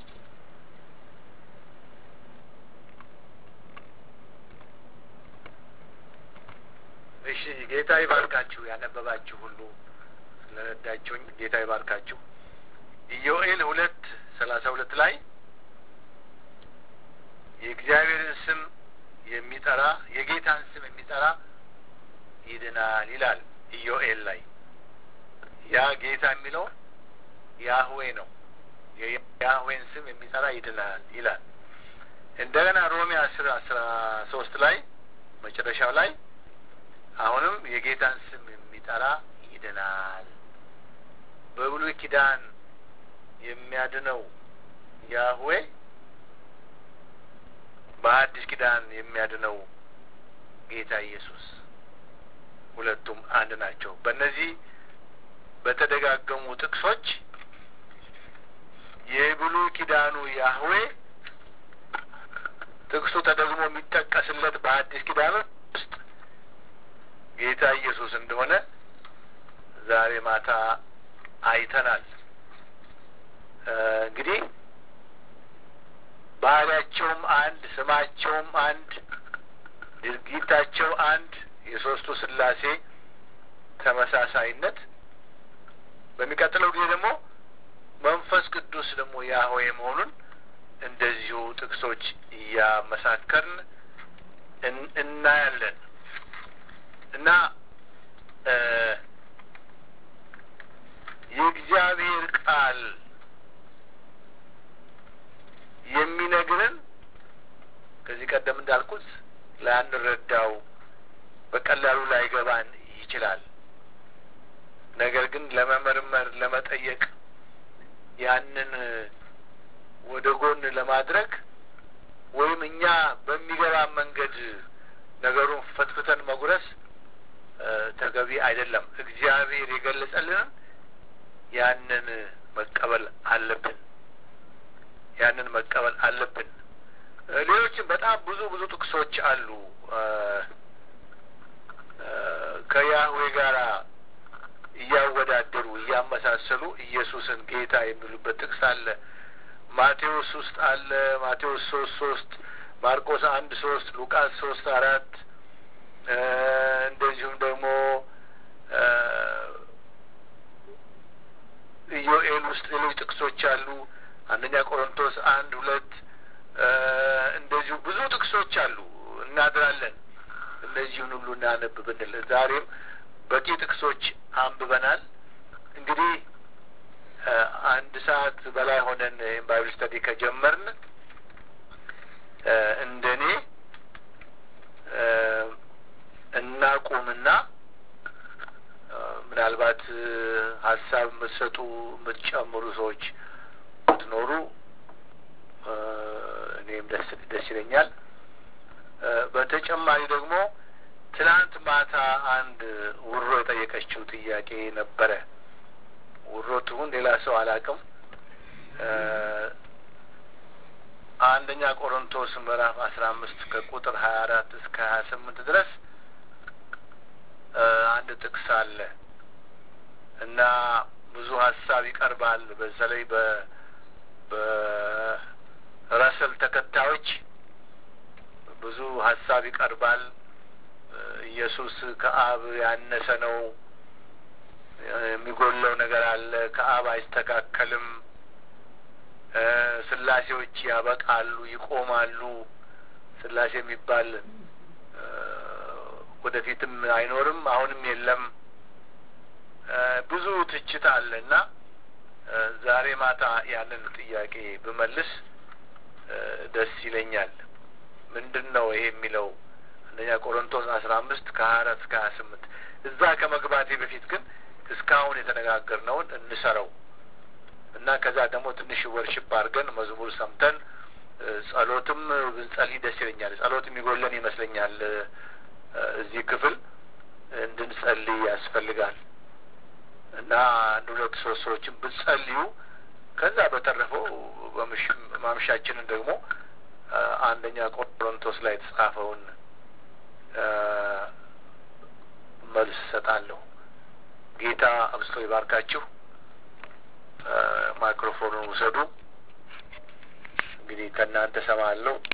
እሺ ጌታ ይባርካችሁ። ያነበባችሁ ሁሉ ስለረዳችሁኝ ጌታ ይባርካችሁ። ኢዮኤል ሁለት ሰላሳ ሁለት ላይ የእግዚአብሔርን ስም የሚጠራ የጌታን ስም የሚጠራ ይድናል ይላል ኢዮኤል ላይ። ያ ጌታ የሚለው ያህዌ ነው። የያህዌን ስም የሚጠራ ይድናል ይላል። እንደገና ሮሜ አስር አስራ ሶስት ላይ መጨረሻው ላይ አሁንም የጌታን ስም የሚጠራ ይድናል። በብሉይ ኪዳን የሚያድነው ያህዌ በአዲስ ኪዳን የሚያድነው ጌታ ኢየሱስ ሁለቱም አንድ ናቸው። በእነዚህ በተደጋገሙ ጥቅሶች የብሉይ ኪዳኑ ያህዌ ጥቅሱ ተደግሞ የሚጠቀስለት በአዲስ ኪዳን ውስጥ ጌታ ኢየሱስ እንደሆነ ዛሬ ማታ አይተናል። እንግዲህ ባህሪያቸውም አንድ፣ ስማቸውም አንድ፣ ድርጊታቸው አንድ፣ የሶስቱ ስላሴ ተመሳሳይነት። በሚቀጥለው ጊዜ ደግሞ መንፈስ ቅዱስ ደግሞ ያህዌ መሆኑን እንደዚሁ ጥቅሶች እያመሳከርን እናያለን እና የእግዚአብሔር ቃል የሚነግረን ከዚህ ቀደም እንዳልኩት ላንረዳው በቀላሉ ላይገባን ይችላል። ነገር ግን ለመመርመር ለመጠየቅ ያንን ወደ ጎን ለማድረግ ወይም እኛ በሚገባ መንገድ ነገሩን ፈትፍተን መጉረስ ተገቢ አይደለም። እግዚአብሔር የገለጸልንን ያንን መቀበል አለብን። ያንን መቀበል አለብን። ሌሎችም በጣም ብዙ ብዙ ጥቅሶች አሉ ከያህዌ ጋር እያወዳደሩ እያመሳሰሉ ኢየሱስን ጌታ የሚሉበት ጥቅስ አለ። ማቴዎስ ውስጥ አለ። ማቴዎስ ሶስት ሶስት ማርቆስ አንድ ሶስት ሉቃስ ሶስት አራት እንደዚሁም ደግሞ ኢዮኤል ውስጥ ሌሎች ጥቅሶች አሉ። አንደኛ ቆሮንቶስ አንድ ሁለት እንደዚሁ ብዙ ጥቅሶች አሉ። እናድራለን እነዚሁን ሁሉ እናነብ ብንል ዛሬም በቂ ጥቅሶች አንብበናል። እንግዲህ አንድ ሰዓት በላይ ሆነን ይህም ባይብል ስተዲ ከጀመርን እንደኔ እናቁምና ምናልባት ሀሳብ የምትሰጡ የምትጨምሩ ሰዎች ብትኖሩ እኔም ደስ ደስ ይለኛል። በተጨማሪ ደግሞ ትናንት ማታ አንድ ውሮ የጠየቀችው ጥያቄ ነበረ። ውሮ ትሁን ሌላ ሰው አላውቅም። አንደኛ ቆሮንቶስ ምዕራፍ አስራ አምስት ከቁጥር ሀያ አራት እስከ ሀያ ስምንት ድረስ አንድ ጥቅስ አለ እና ብዙ ሀሳብ ይቀርባል። በተለይ በ በረሰል ተከታዮች ብዙ ሀሳብ ይቀርባል። ኢየሱስ ከአብ ያነሰ ነው፣ የሚጎለው ነገር አለ፣ ከአብ አይስተካከልም፣ ስላሴዎች ያበቃሉ፣ ይቆማሉ፣ ስላሴ የሚባል ወደፊትም አይኖርም፣ አሁንም የለም። ብዙ ትችት አለ እና ዛሬ ማታ ያንን ጥያቄ ብመልስ ደስ ይለኛል። ምንድን ነው ይሄ የሚለው አንደኛ ቆሮንቶስ አስራ አምስት ከሀያ አራት እስከ ሀያ ስምንት እዛ ከመግባቴ በፊት ግን እስካሁን የተነጋገርነውን እንሰረው እና ከዛ ደግሞ ትንሽ ወርሽፕ አድርገን መዝሙር ሰምተን ጸሎትም ብንጸልይ ደስ ይለኛል። ጸሎት የሚጎለን ይመስለኛል። እዚህ ክፍል እንድንጸልይ ያስፈልጋል እና አንድ ሁለት ሶስት ሰዎችን ብትጸልዩ ከዛ በተረፈው ማምሻችንን ደግሞ አንደኛ ቆሮንቶስ ላይ የተጻፈውን መልስ እሰጣለሁ። ጌታ አብስቶ ይባርካችሁ። ማይክሮፎኑን ውሰዱ። እንግዲህ ከእናንተ ሰማለሁ።